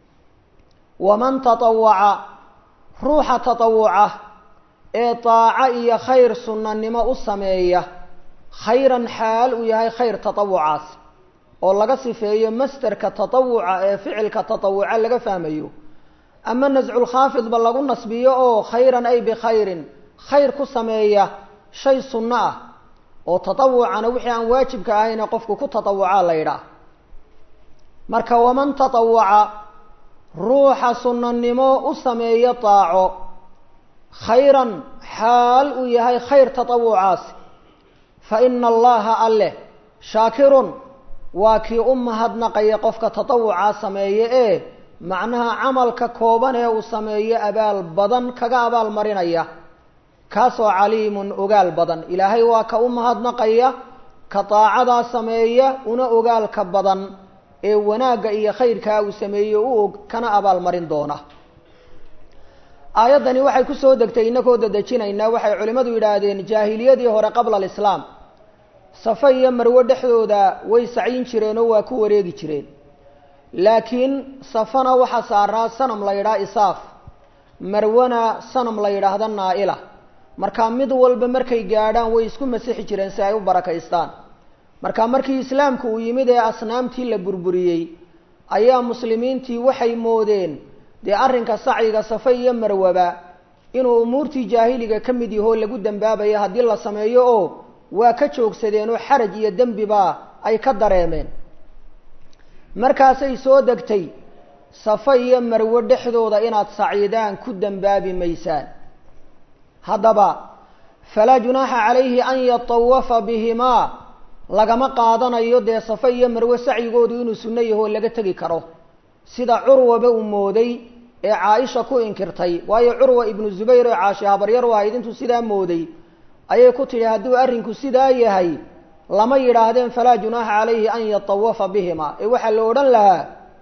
waman tatawaca ruuxa tatawuca ee daaco iyo khayr sunnanimo u sameeya khayran xaal uu yahay khayr tatawucaas oo laga sifeeyo masterka tatawuca ee ficilka tatawuca laga fahmayo ama nasculkhaafidba lagu nasbiyo oo khayran ay bikhayrin khayr ku sameeya shay sunno ah oo tatawucana wixii aan waajibka ahayne qofku ku tatawucaa la yidhaah marka waman tatawuca ruuxa sunnanimo u sameeya daaco khayran xaal uu yahay khayr tatawucaasi fa ina allaha alleh shaakirun waa kii u mahadnaqaya qofka tatawucaa sameeye ee macnaha camalka kooban ee uu sameeyo abaal badan kaga abaal marinaya kaasoo caliimun ogaal badan ilaahay waa ka u mahadnaqaya ka daacadaa sameeya una ogaalka badan ee wanaagga iyo khayrkaa uu sameeye u og kana abaal marin doona aayaddani waxay kusoo degtay inagoo dadejinaynaa waxay culimmadu yidhaahdeen jaahiliyadii hore qabla alislaam safa iyo marwe dhexdooda way sacyin jireen oo waa ku wareegi jireen laakiin safana waxaa saaraa sanam la yidhaha isaaf marwana sanam la yidhaahda naa-ila marka mid walba markay gaadhaan way isku masixi jireen si ay u barakaystaan marka markii islaamku uu yimid ee asnaamtii la burburiyey ayaa muslimiintii waxay moodeen dee arrinka sacyiga safa iyo marwaba inuu umuurtii jaahiliga ka mid yahoo lagu dembaabayo haddii la sameeyo oo waa ka joogsadeen oo xaraj iyo dembiba ay ka dareemeen markaasay soo degtay safa iyo marwe dhexdooda inaad saciidaan ku dembaabi maysaan haddaba falaa junaaxa calayhi an yatawafa bihimaa lagama qaadanayo dee safa iyo marwe sacyigoodu inuu sunno yahoo laga tegi karo sida curwaba uu mooday ee caaisha ku inkirtay waayo curwa ibnu zubayr oo caashi habaryar u ahayd intuu sidaa mooday ayay ku tidhi hadduu arrinku sidaa yahay lama yidhaahdeen falaa junaaxa calayhi an yatawafa bihima ee waxaa la odhan lahaa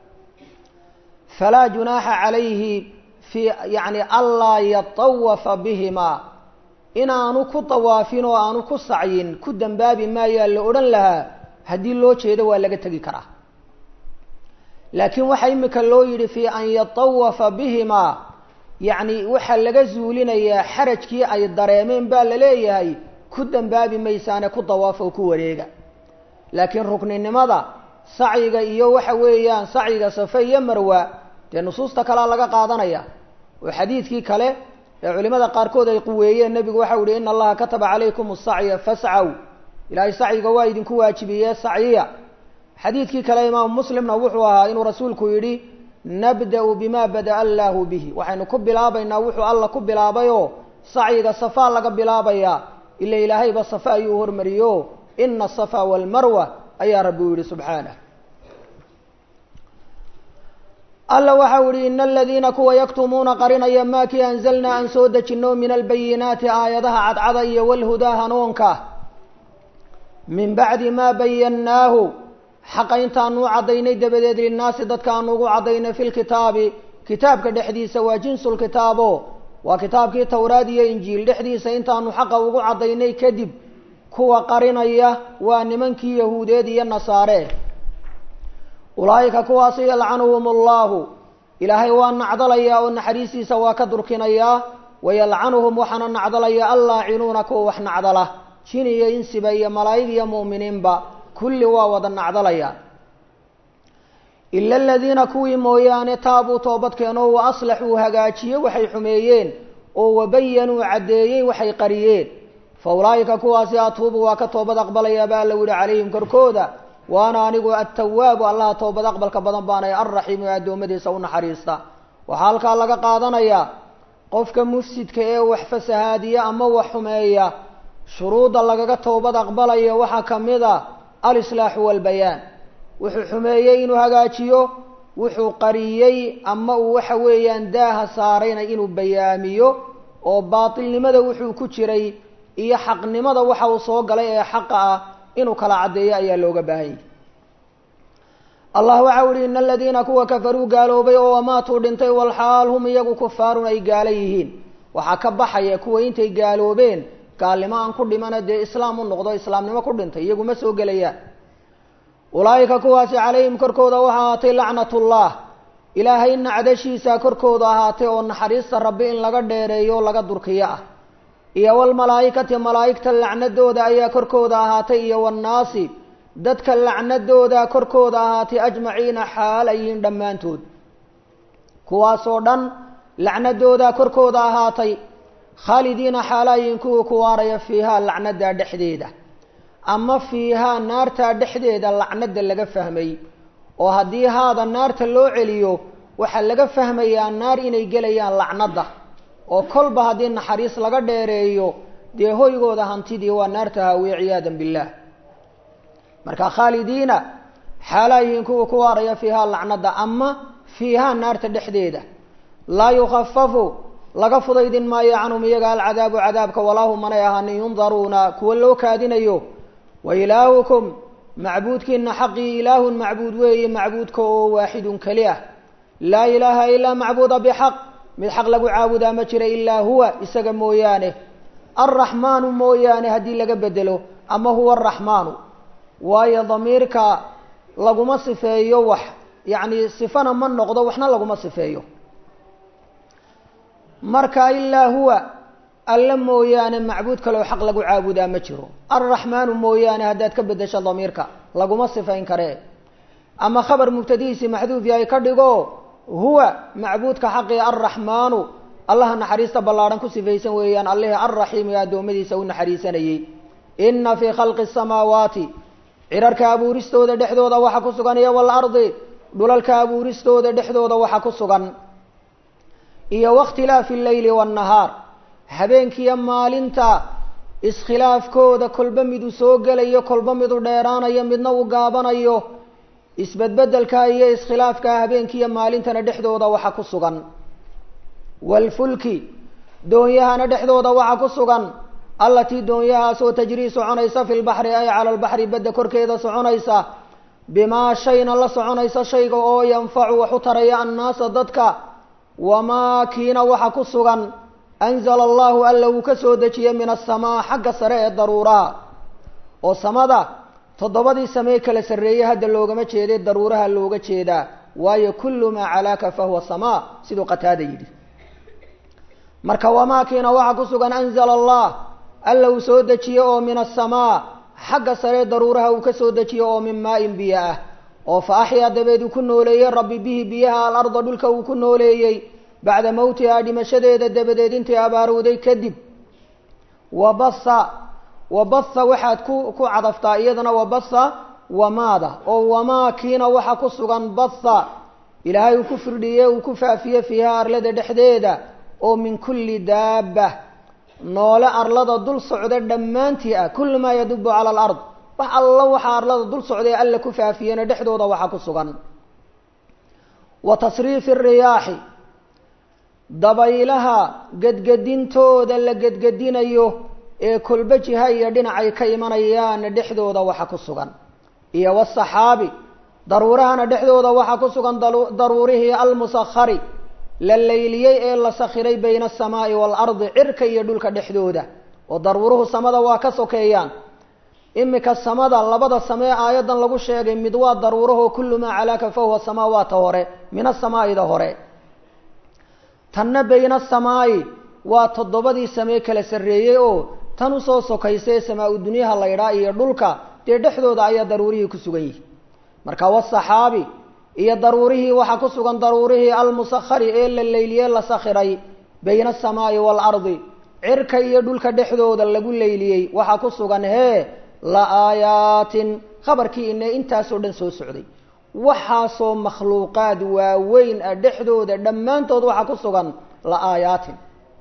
falaa junaaxa calayhi fi yacni anlaa yatawafa bihimaa inaanu ku tawaafin oo aanu ku sacyin ku dembaabi maayaa la odhan lahaa haddii loo jeedo waa laga tegi karaa laakiin waxaa imika loo yidhi fii an yatawafa bihimaa yacni waxaa laga zuulinayaa xarajkii ay dareemeen baa la leeyahay ku dembaabi maysaane ku dawaaf oo ku wareega laakiin rukninimada sacyiga iyo waxa weeyaan sacyiga safe iyo marwa dee nusuusta kalea laga qaadanaya oo xadiidkii kale ee culimada qaarkood ay quweeyeen nebigu waxau yihi ina allaha kataba calaykum asacya fascaw ilaahay sacyiga waa idinku waajibiyee sacyiya xadiidkii kale imaamu muslimna wuxuu ahaa inuu rasuulku yidhi nabda-u bima bada'a allaahu bihi waxaynu ku bilaabaynaa wuxuu alla ku bilaabayoo sacyiga safaa laga bilaabayaa ila ilaahayba safa ayuu hormariyo ina asafa walmarwa ayaa rabbi u yihi subxaanah alla waxau yihi ina aladiina kuwa yaktumuuna qarinaya maa kii anzalnaa aan soo dejino min albayinaati aayadaha cadcada iyo walhudaa hanuunka min bacdi maa bayannaahu xaqa intaanu u caddaynay dabadeed linnaasi dadka aanu ugu caddaynay fi lkitaabi kitaabka dhexdiisa waa jinsulkitaabo waa kitaabkii towraad iyo injiil dhexdiisa intaanu xaqa ugu caddaynay kadib kuwa qarinaya waa nimankii yahuudeed iyo nasaare ulaa'ika kuwaasi yalcanuhum allahu ilaahay waa nacdalayaa oo naxariistiisa waa ka durkinayaa wayalcanuhum waxaana nacdalaya allaacinuuna kuwa wax nacdala jin iyo insiba iyo malaa'ig iyo mu'miniinba kulli waa wada nacdalaya ila aladiina kuwii mooyaane taabuu toobadkeenoo wa aslaxuu hagaajiye waxay xumeeyeen oo wabayanuu caddeeyey waxay qariyeen fa ulaa'ika kuwaasi atuubu waa ka toobad aqbalaya baa la yihi calayhim korkooda waana anigu attawaabu allaha toobad aqbalka badan baanay alraxiimu ee addoommadiisa u naxariista waxaa halkaa laga qaadanayaa qofka mufsidka ee wax fasahaadiya ama wax xumeeya shuruudda lagaga toobad aqbalaya waxaa ka mid a alislaaxu walbayaan wuxuu xumeeyey inuu hagaajiyo wuxuu qariyey ama uu waxa weeyaan daaha saarayna inuu bayaamiyo oo baatilnimada wuxuu ku jiray iyo xaqnimada waxa uu soo galay ee xaqa ah inuu kala caddeeyo ayaa looga baahan yahy allah waxau ihi ina aladiina kuwa kafaruu gaaloobay oo amaatuu dhintay walxaal hum iyagu kufaarun ay gaalo yihiin waxaa ka baxaya kuwa intay gaaloobeen gaalnimo aan ku dhimana dee islaam u noqdo islaamnimo ku dhintay iyagu ma soo gelayaan ulaa'ika kuwaasi calayhim korkooda waxaa ahaatay lacnatullah ilaahay nacdashiisa korkooda ahaatay oo naxariista rabbi in laga dheereeyo laga durkiyo ah iyo walmalaa'ikati malaa'igta lacnadooda ayaa korkooda ahaatay iyo wannaasi dadka lacnadooda korkooda ahaatay ajmaciina xaal ay yihiin dhammaantood kuwaasoo dhan lacnadooda korkooda ahaatay khaalidiina xaalaayiin kuwii ku waaraya fiihaa lacnada dhexdeeda ama fiihaa naartaa dhexdeeda lacnada laga fahmay oo haddii haada naarta loo celiyo waxaa laga fahmayaa naar inay gelayaan lacnada oo kolba haddii naxariis laga dheereeyo dee hoygooda hantidii waa naarta haawiye ciyaadan billaah marka khaalidiina xaalaayihiin kuwa ku waaraya fiihaa lacnada ama fiihaa naarta dhexdeeda laa yukafafu laga fudaydin maayo canhum iyaga alcadaabu cadaabka walaahu manay ahaanin yundaruuna kuwa loo kaadinayo wa ilaahukum macbuudkiina xaqii ilaahun macbuud weeye macbuudka oo waaxidun keli ah laa ilaaha ilaa macbuuda bixaq mid xaq lagu caabudaa ma jira ilaa huwa isaga mooyaane alraxmaanu mooyaane haddii laga bedelo ama huwa araxmaanu waayo damiirka laguma sifeeyo wax yacni sifana ma noqdo waxna laguma sifeeyo marka ilaa huwa alla mooyaane macbuud kaleo xaq lagu caabudaa ma jiro alraxmaanu mooyaane haddaad ka bedesho damiirka laguma sifayn karee ama khabar mubtadihiisii maxduuf yahay ka dhigo huwa macbuudka xaqii alraxmaanu allaha naxariista ballaadhan ku sifaysan weeyaan allihii alraxiim ee addoommadiisa u naxariisanayey ina fii khalqi asamaawaati cirarka abuuristooda dhexdooda waxa ku sugan iyo waalardi dhulalka abuuristooda dhexdooda waxa ku sugan iyo wakhtilaafi alleyli waannahaar habeenkiiyo maalinta iskhilaafkooda kolba midu soo gelayo kolba midu dheeraanayo midna uu gaabanayo isbedbedelka iyo iskhilaafka habeenkiiyo maalintana dhexdooda waxa ku sugan waalfulki doonyahana dhexdooda waxa ku sugan allatii doonyahaasoo tajrii soconaysa fi lbaxri ay cala albaxri badda korkeeda soconaysa bimaa shayna la soconaysa shayga oo yanfacu wax u taraya annaasa dadka wamaa kiina waxa ku sugan anzala allahu alla uu ka soo dejiyey min asamaa xagga sare ee daruuraha oo samada toddobadii samee kala sarreeye hadda loogama jeeday daruuraha looga jeedaa waayo kullu maa calaaka fahuwa samaa siduu qataada yidhi marka wamaa kiina waxa ku sugan anzala allah alla uu soo dejiye oo min asamaa xagga sare daruuraha uu ka soo dejiye oo min maa-in biyo ah oo fa axyaa dabeed uu ku nooleeyey rabbi bihi biyaha alarda dhulka uu ku nooleeyey bacda mowtihaa dhimashadeeda dabadeed intay abaarowday kadib wabasa wabasa waxaad ku ku cadaftaa iyadana wabasa wamaada oo wamaa kiina waxa ku sugan basa ilaahay uu ku firdhiye uu ku faafiye fiiha arlada dhexdeeda oo min kulli daaba noole arlada dul socda dhammaantii ah kullu maa yadubu cala alard wax alla waxaa arlada dul socday alla ku faafiyena dhexdooda waxa ku sugan wa tasriifi riyaaxi dabaylaha gedgedintooda la gedgedinayo ee kolba jiha iyo dhinacay ka imanayaana dhexdooda waxa ku sugan iyo wasaxaabi daruurahana dhexdooda waxa ku sugan daruurihii almusakhari la layliyey ee la sakhiray bayna asamaa'i waalardi cirka iyo dhulka dhexdooda oo daruuruhu samada waa ka sokeeyaan imika samada labada samee aayadan lagu sheegay mid waa daruurahoo kullu maa calaaka fahuwa samaawaata hore min asamaa'ida hore tanna bayna asamaa'i waa toddobadii samee kala sarreeyey oo tan usoo sokaysa ee samaa-u dunyaha laydhaa iyo dhulka dee dhexdooda ayaa daruurihii ku sugan yihi marka wasaxaabi iyo daruurihii waxaa ku sugan daruurihii almusakhari ee la leyliyey la sakhiray bayna asamaa'i waalardi cirka iyo dhulka dhexdooda lagu leyliyey waxaa ku sugan hee la aayaatin khabarkii ine intaasoo dhan soo socday waxaasoo makhluuqaad waaweyn ah dhexdooda dhammaantood waxaa ku sugan la aayaatin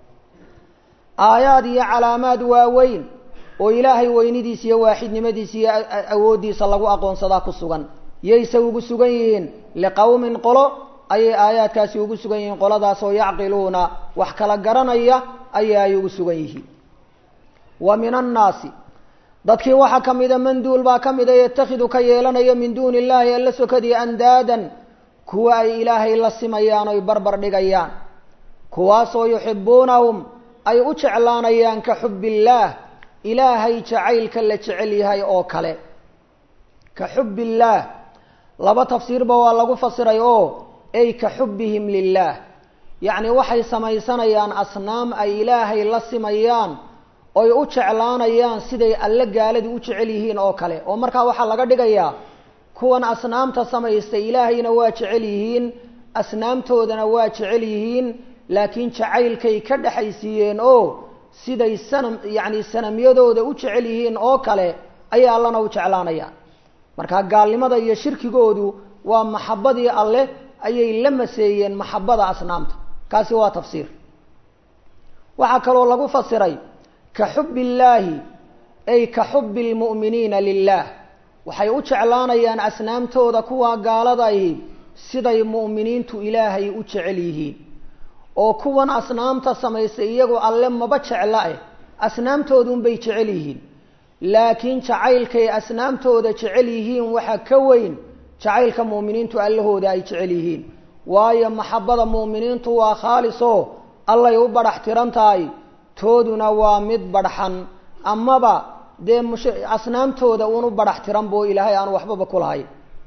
aayaad iyo calaamaad waaweyn oo ilaahay weynidiisa iyo waaxidnimadiisa iyo awooddiisa lagu aqoonsadaa ku sugan yayse ugu sugan yihiin liqowmin qolo ayay aayaadkaasi ugu sugan yihiin qoladaasoo yacqiluuna wax kala garanaya aya ay ugu sugan yihiin wa min annaasi dadkii waxaa ka mida manduul baa ka mida yatakhidu ka yeelanaya min duuni illaahi alla sokadii andaadan kuwa ay ilaahay la simayaan oy barbar dhigayaan kuwaasoo yuxibuunahum ay u jeclaanayaan ka xubbillaah ilaahay jacaylka la jecel yahay oo kale ka xubbillaah laba tafsiirba waa lagu fasiray oo ay ka xubbihim lilaah yacni waxay samaysanayaan asnaam ay ilaahay la simayaan oy u jeclaanayaan siday alle gaaladu u jecel yihiin oo kale oo markaa waxaa laga dhigayaa kuwan asnaamta samaystay ilaahayna waa jecel yihiin asnaamtoodana waa jecel yihiin laakiin jacaylkay ka dhexaysiiyeen oo siday sanam yacni sanamyadooda u jecel yihiin oo kale ayay allana u jeclaanayaan markaa gaalnimada iyo shirkigoodu waa maxabadii alleh ayay la maseeyeen maxabada asnaamta kaasi waa tafsiir waxaa kaloo lagu fasiray ka xubbi illaahi ay ka xubbi lmu'miniina lilaah waxay u jeclaanayaan asnaamtooda kuwa gaaladahi siday mu'miniintu ilaahay u jecel yihiin oo kuwan asnaamta samaystay iyagu alle maba jecla eh asnaamtoodunbay jecel yihiin laakiin jacaylkay asnaamtooda jecel yihiin waxa ka weyn jacaylka mu'miniintu allahooda ay jecel yihiin waayo maxabada mu'miniintu waa khaalisoo allay u badhax tiran tahay tooduna waa mid badhxan amaba dee mush asnaamtooda uunu badhax tiran boo ilaahay aanu waxbaba ku lahay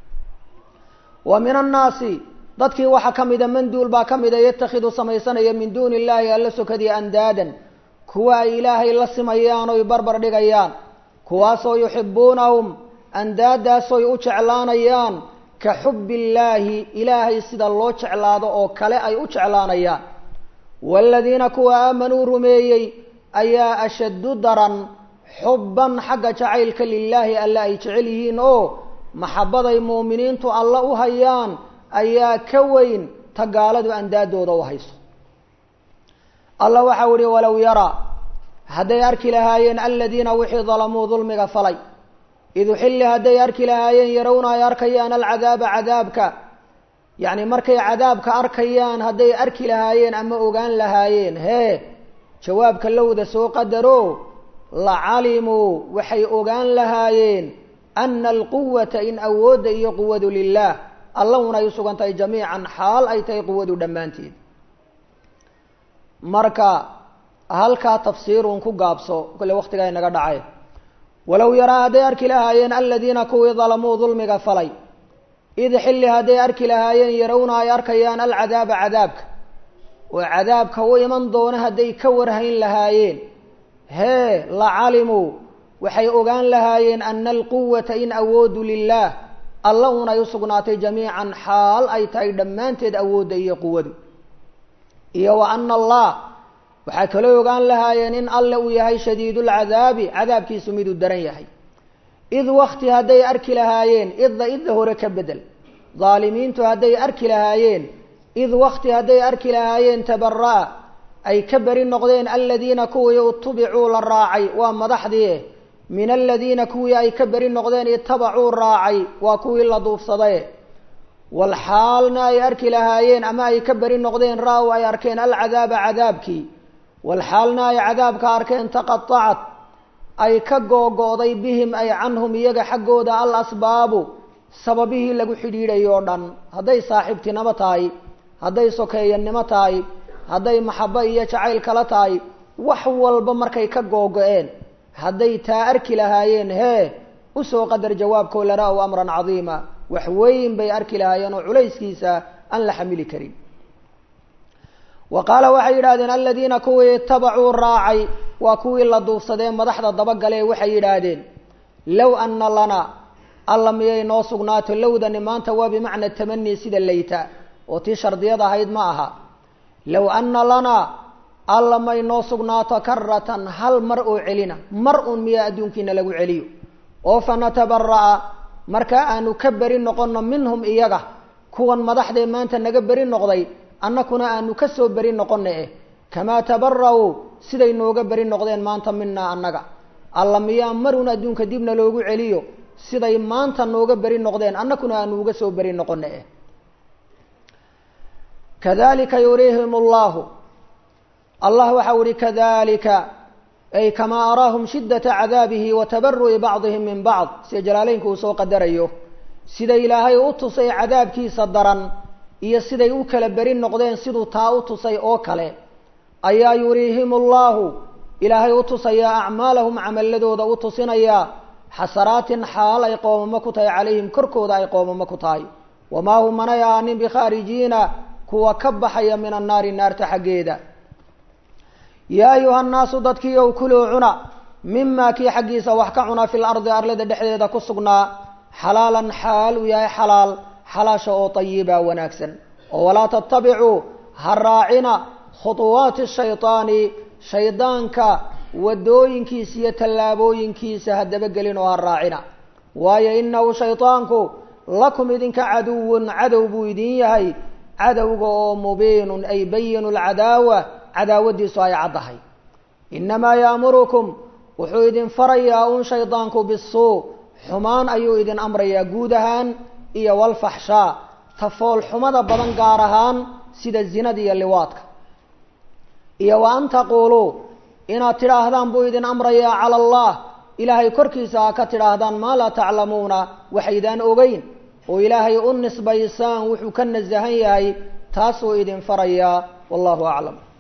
wa min annaasi dadkii waxaa ka mida manduul baa ka mida yatakhidu samaysanaya min duuni illaahi alla sokadii andaadan kuwa ay ilaahay la simayaan oy barbar dhigayaan kuwaasoo yuxibuunahum andaadaasoy u jeclaanayaan ka xubbi illaahi ilaahay sida loo jeclaado oo kale ay u jeclaanayaan waaladiina kuwa aamanuu rumeeyey ayaa ashaddu daran xubban xagga jacaylka lilaahi alle ay jecel yihiin oo maxabaday muuminiintu alla u hayaan ayaa ka weyn ta gaaladu andaadooda u hayso alla waxau ihi walow yaraa hadday arki lahaayeen aladiina wixii dalamuu dulmiga falay id uxilli hadday arki lahaayeen yarawna ay arkayaan alcadaaba cadaabka yacni markay cadaabka arkayaan hadday arki lahaayeen ama ogaan lahaayeen hee jawaabka lowda soo qadaro la calimuu waxay ogaan lahaayeen ana alquwata in awoodda iyo quwadu lilah allahuna ay usugan tahay jamiican xaal ay tahay quwadu dhammaanteed marka halkaa tafsiirun ku gaabso kole waktigaa inaga dhacay walow yaraa hadday arki lahaayeen aladiina kuwii dalamuu dulmiga falay id xilli hadday arki lahaayeen yarawna ay arkayaan alcadaaba cadaabka oo cadaabka u iman doona hadday ka warhayn lahaayeen hee la calimuu waxay ogaan lahaayeen ana alquwata in awoodu lilah alla un ay usugnaatay jamiican xaal ay tahay dhammaanteed awoodda iyo quwadu iyo wa ana allah waxay kaloo ogaan lahaayeen in alle uu yahay shadiidulcadaabi cadaabkiisu miduu daran yahay id wakti hadday arki lahaayeen idda idda hore ka bedel daalimiintu hadday arki lahaayeen id wakti hadday arki lahaayeen tabara'a ay ka beri noqdeen aladiina kuwii utubicuu la raacay waa madaxdii min aladiina kuwii ay ka beri noqdeen itabacuu raacay waa kuwii la duufsaday walxaalna ay arki lahaayeen ama ay ka beri noqdeen ra-w ay arkeen alcadaaba cadaabkii walxaalna ay cadaabka arkeen taqatacat ay ka googo'day bihim ay canhum iyaga xaggooda al asbaabu sababihii lagu xidhiidhay oo dhan hadday saaxiibtinimo tahay hadday sokeeyanimo tahay hadday maxabo iyo jacayl kala tahay wax walba markay ka googo-een hadday taa arki lahaayeen hee usoo qadar jawaabkoo lana-w amran cadiima wax weyn bay arki lahaayeen oo culayskiisa aan la xamili karin wa qaala waxay yidhahdeen aladiina kuwii itabacuu raacay waa kuwii la duufsadee madaxda dabagale waxay yidhaahdeen low ana lana alla miyay noo sugnaato lowdani maanta waa bimacna tamani sida layta oo tii shardiyad ahayd ma aha low ana lanaa alla may noo sugnaato karatan hal mar oo celina mar uun miyaa adduunkiina lagu celiyo oo fanatabara'a markaa aanu ka beri noqonno minhum iyaga kuwan madaxdee maanta naga beri noqday annakuna aanu ka soo beri noqonna eh kamaa tabara'uu siday nooga beri noqdeen maanta minaa annaga alla miyaa maruun adduunka dibna loogu celiyo siday maanta nooga beri noqdeen annakuna aanu uga soo beri noqonna eh kadalika yuriihim allahu allah waxau ihi kadalika ay kamaa araahum shiddata cadaabihi wa tabaru'i bacdihim min bacd sida jalaaleynku uu soo qadarayo sida ilaahay u tusay cadaabkiisa daran iyo siday u kala beri noqdeen siduu taa u tusay oo kale ayaa yuriihim allahu ilaahay u tusayaa acmaalahum camaladooda u tusinayaa xasaraatin xaal ay qoomamo ku tahay calayhim korkooda ay qoomamo ku tahay wamaa hum manay aanin bikhaarijiina kuwa ka baxaya min annaari naarta xaggeeda yaa ayuha nnaasu dadkii ow kuluu cuna mimaa kii xaggiisa wax ka cuna fil ardi arlada dhexdeeda ku sugnaa xalaalan xaal uu yahay xalaal xalaasha oo tayiba wanaagsan oo walaa tattabicuu ha raacina khuطuwaati shayطaani shaydaanka wadooyinkiisa iyo tallaabooyinkiisa ha dabagelin oo ha raacina waayo inahu shayطaanku lakum idinka caduwun cadow buu idin yahay cadowga oo mubiinun ay bayinu lcadaawa cadaawadiisu ay caddahay inamaa yaamurukum wuxuu idin farayaa un shaydaanku bisuu xumaan ayuu idin amrayaa guud ahaan iyo walfaxshaa tafool xumada badan gaar ahaan sida zinada iyo liwaadka iyo wa an taquuluu inaad tidhaahdaan buu idin amrayaa cala allah ilaahay korkiisa ha ka tidhaahdaan maa laa taclamuuna waxaydaan ogeyn oo ilaahay u nisbaysaan wuxuu ka nasahan yahay taasuu idin farayaa wallahu aclam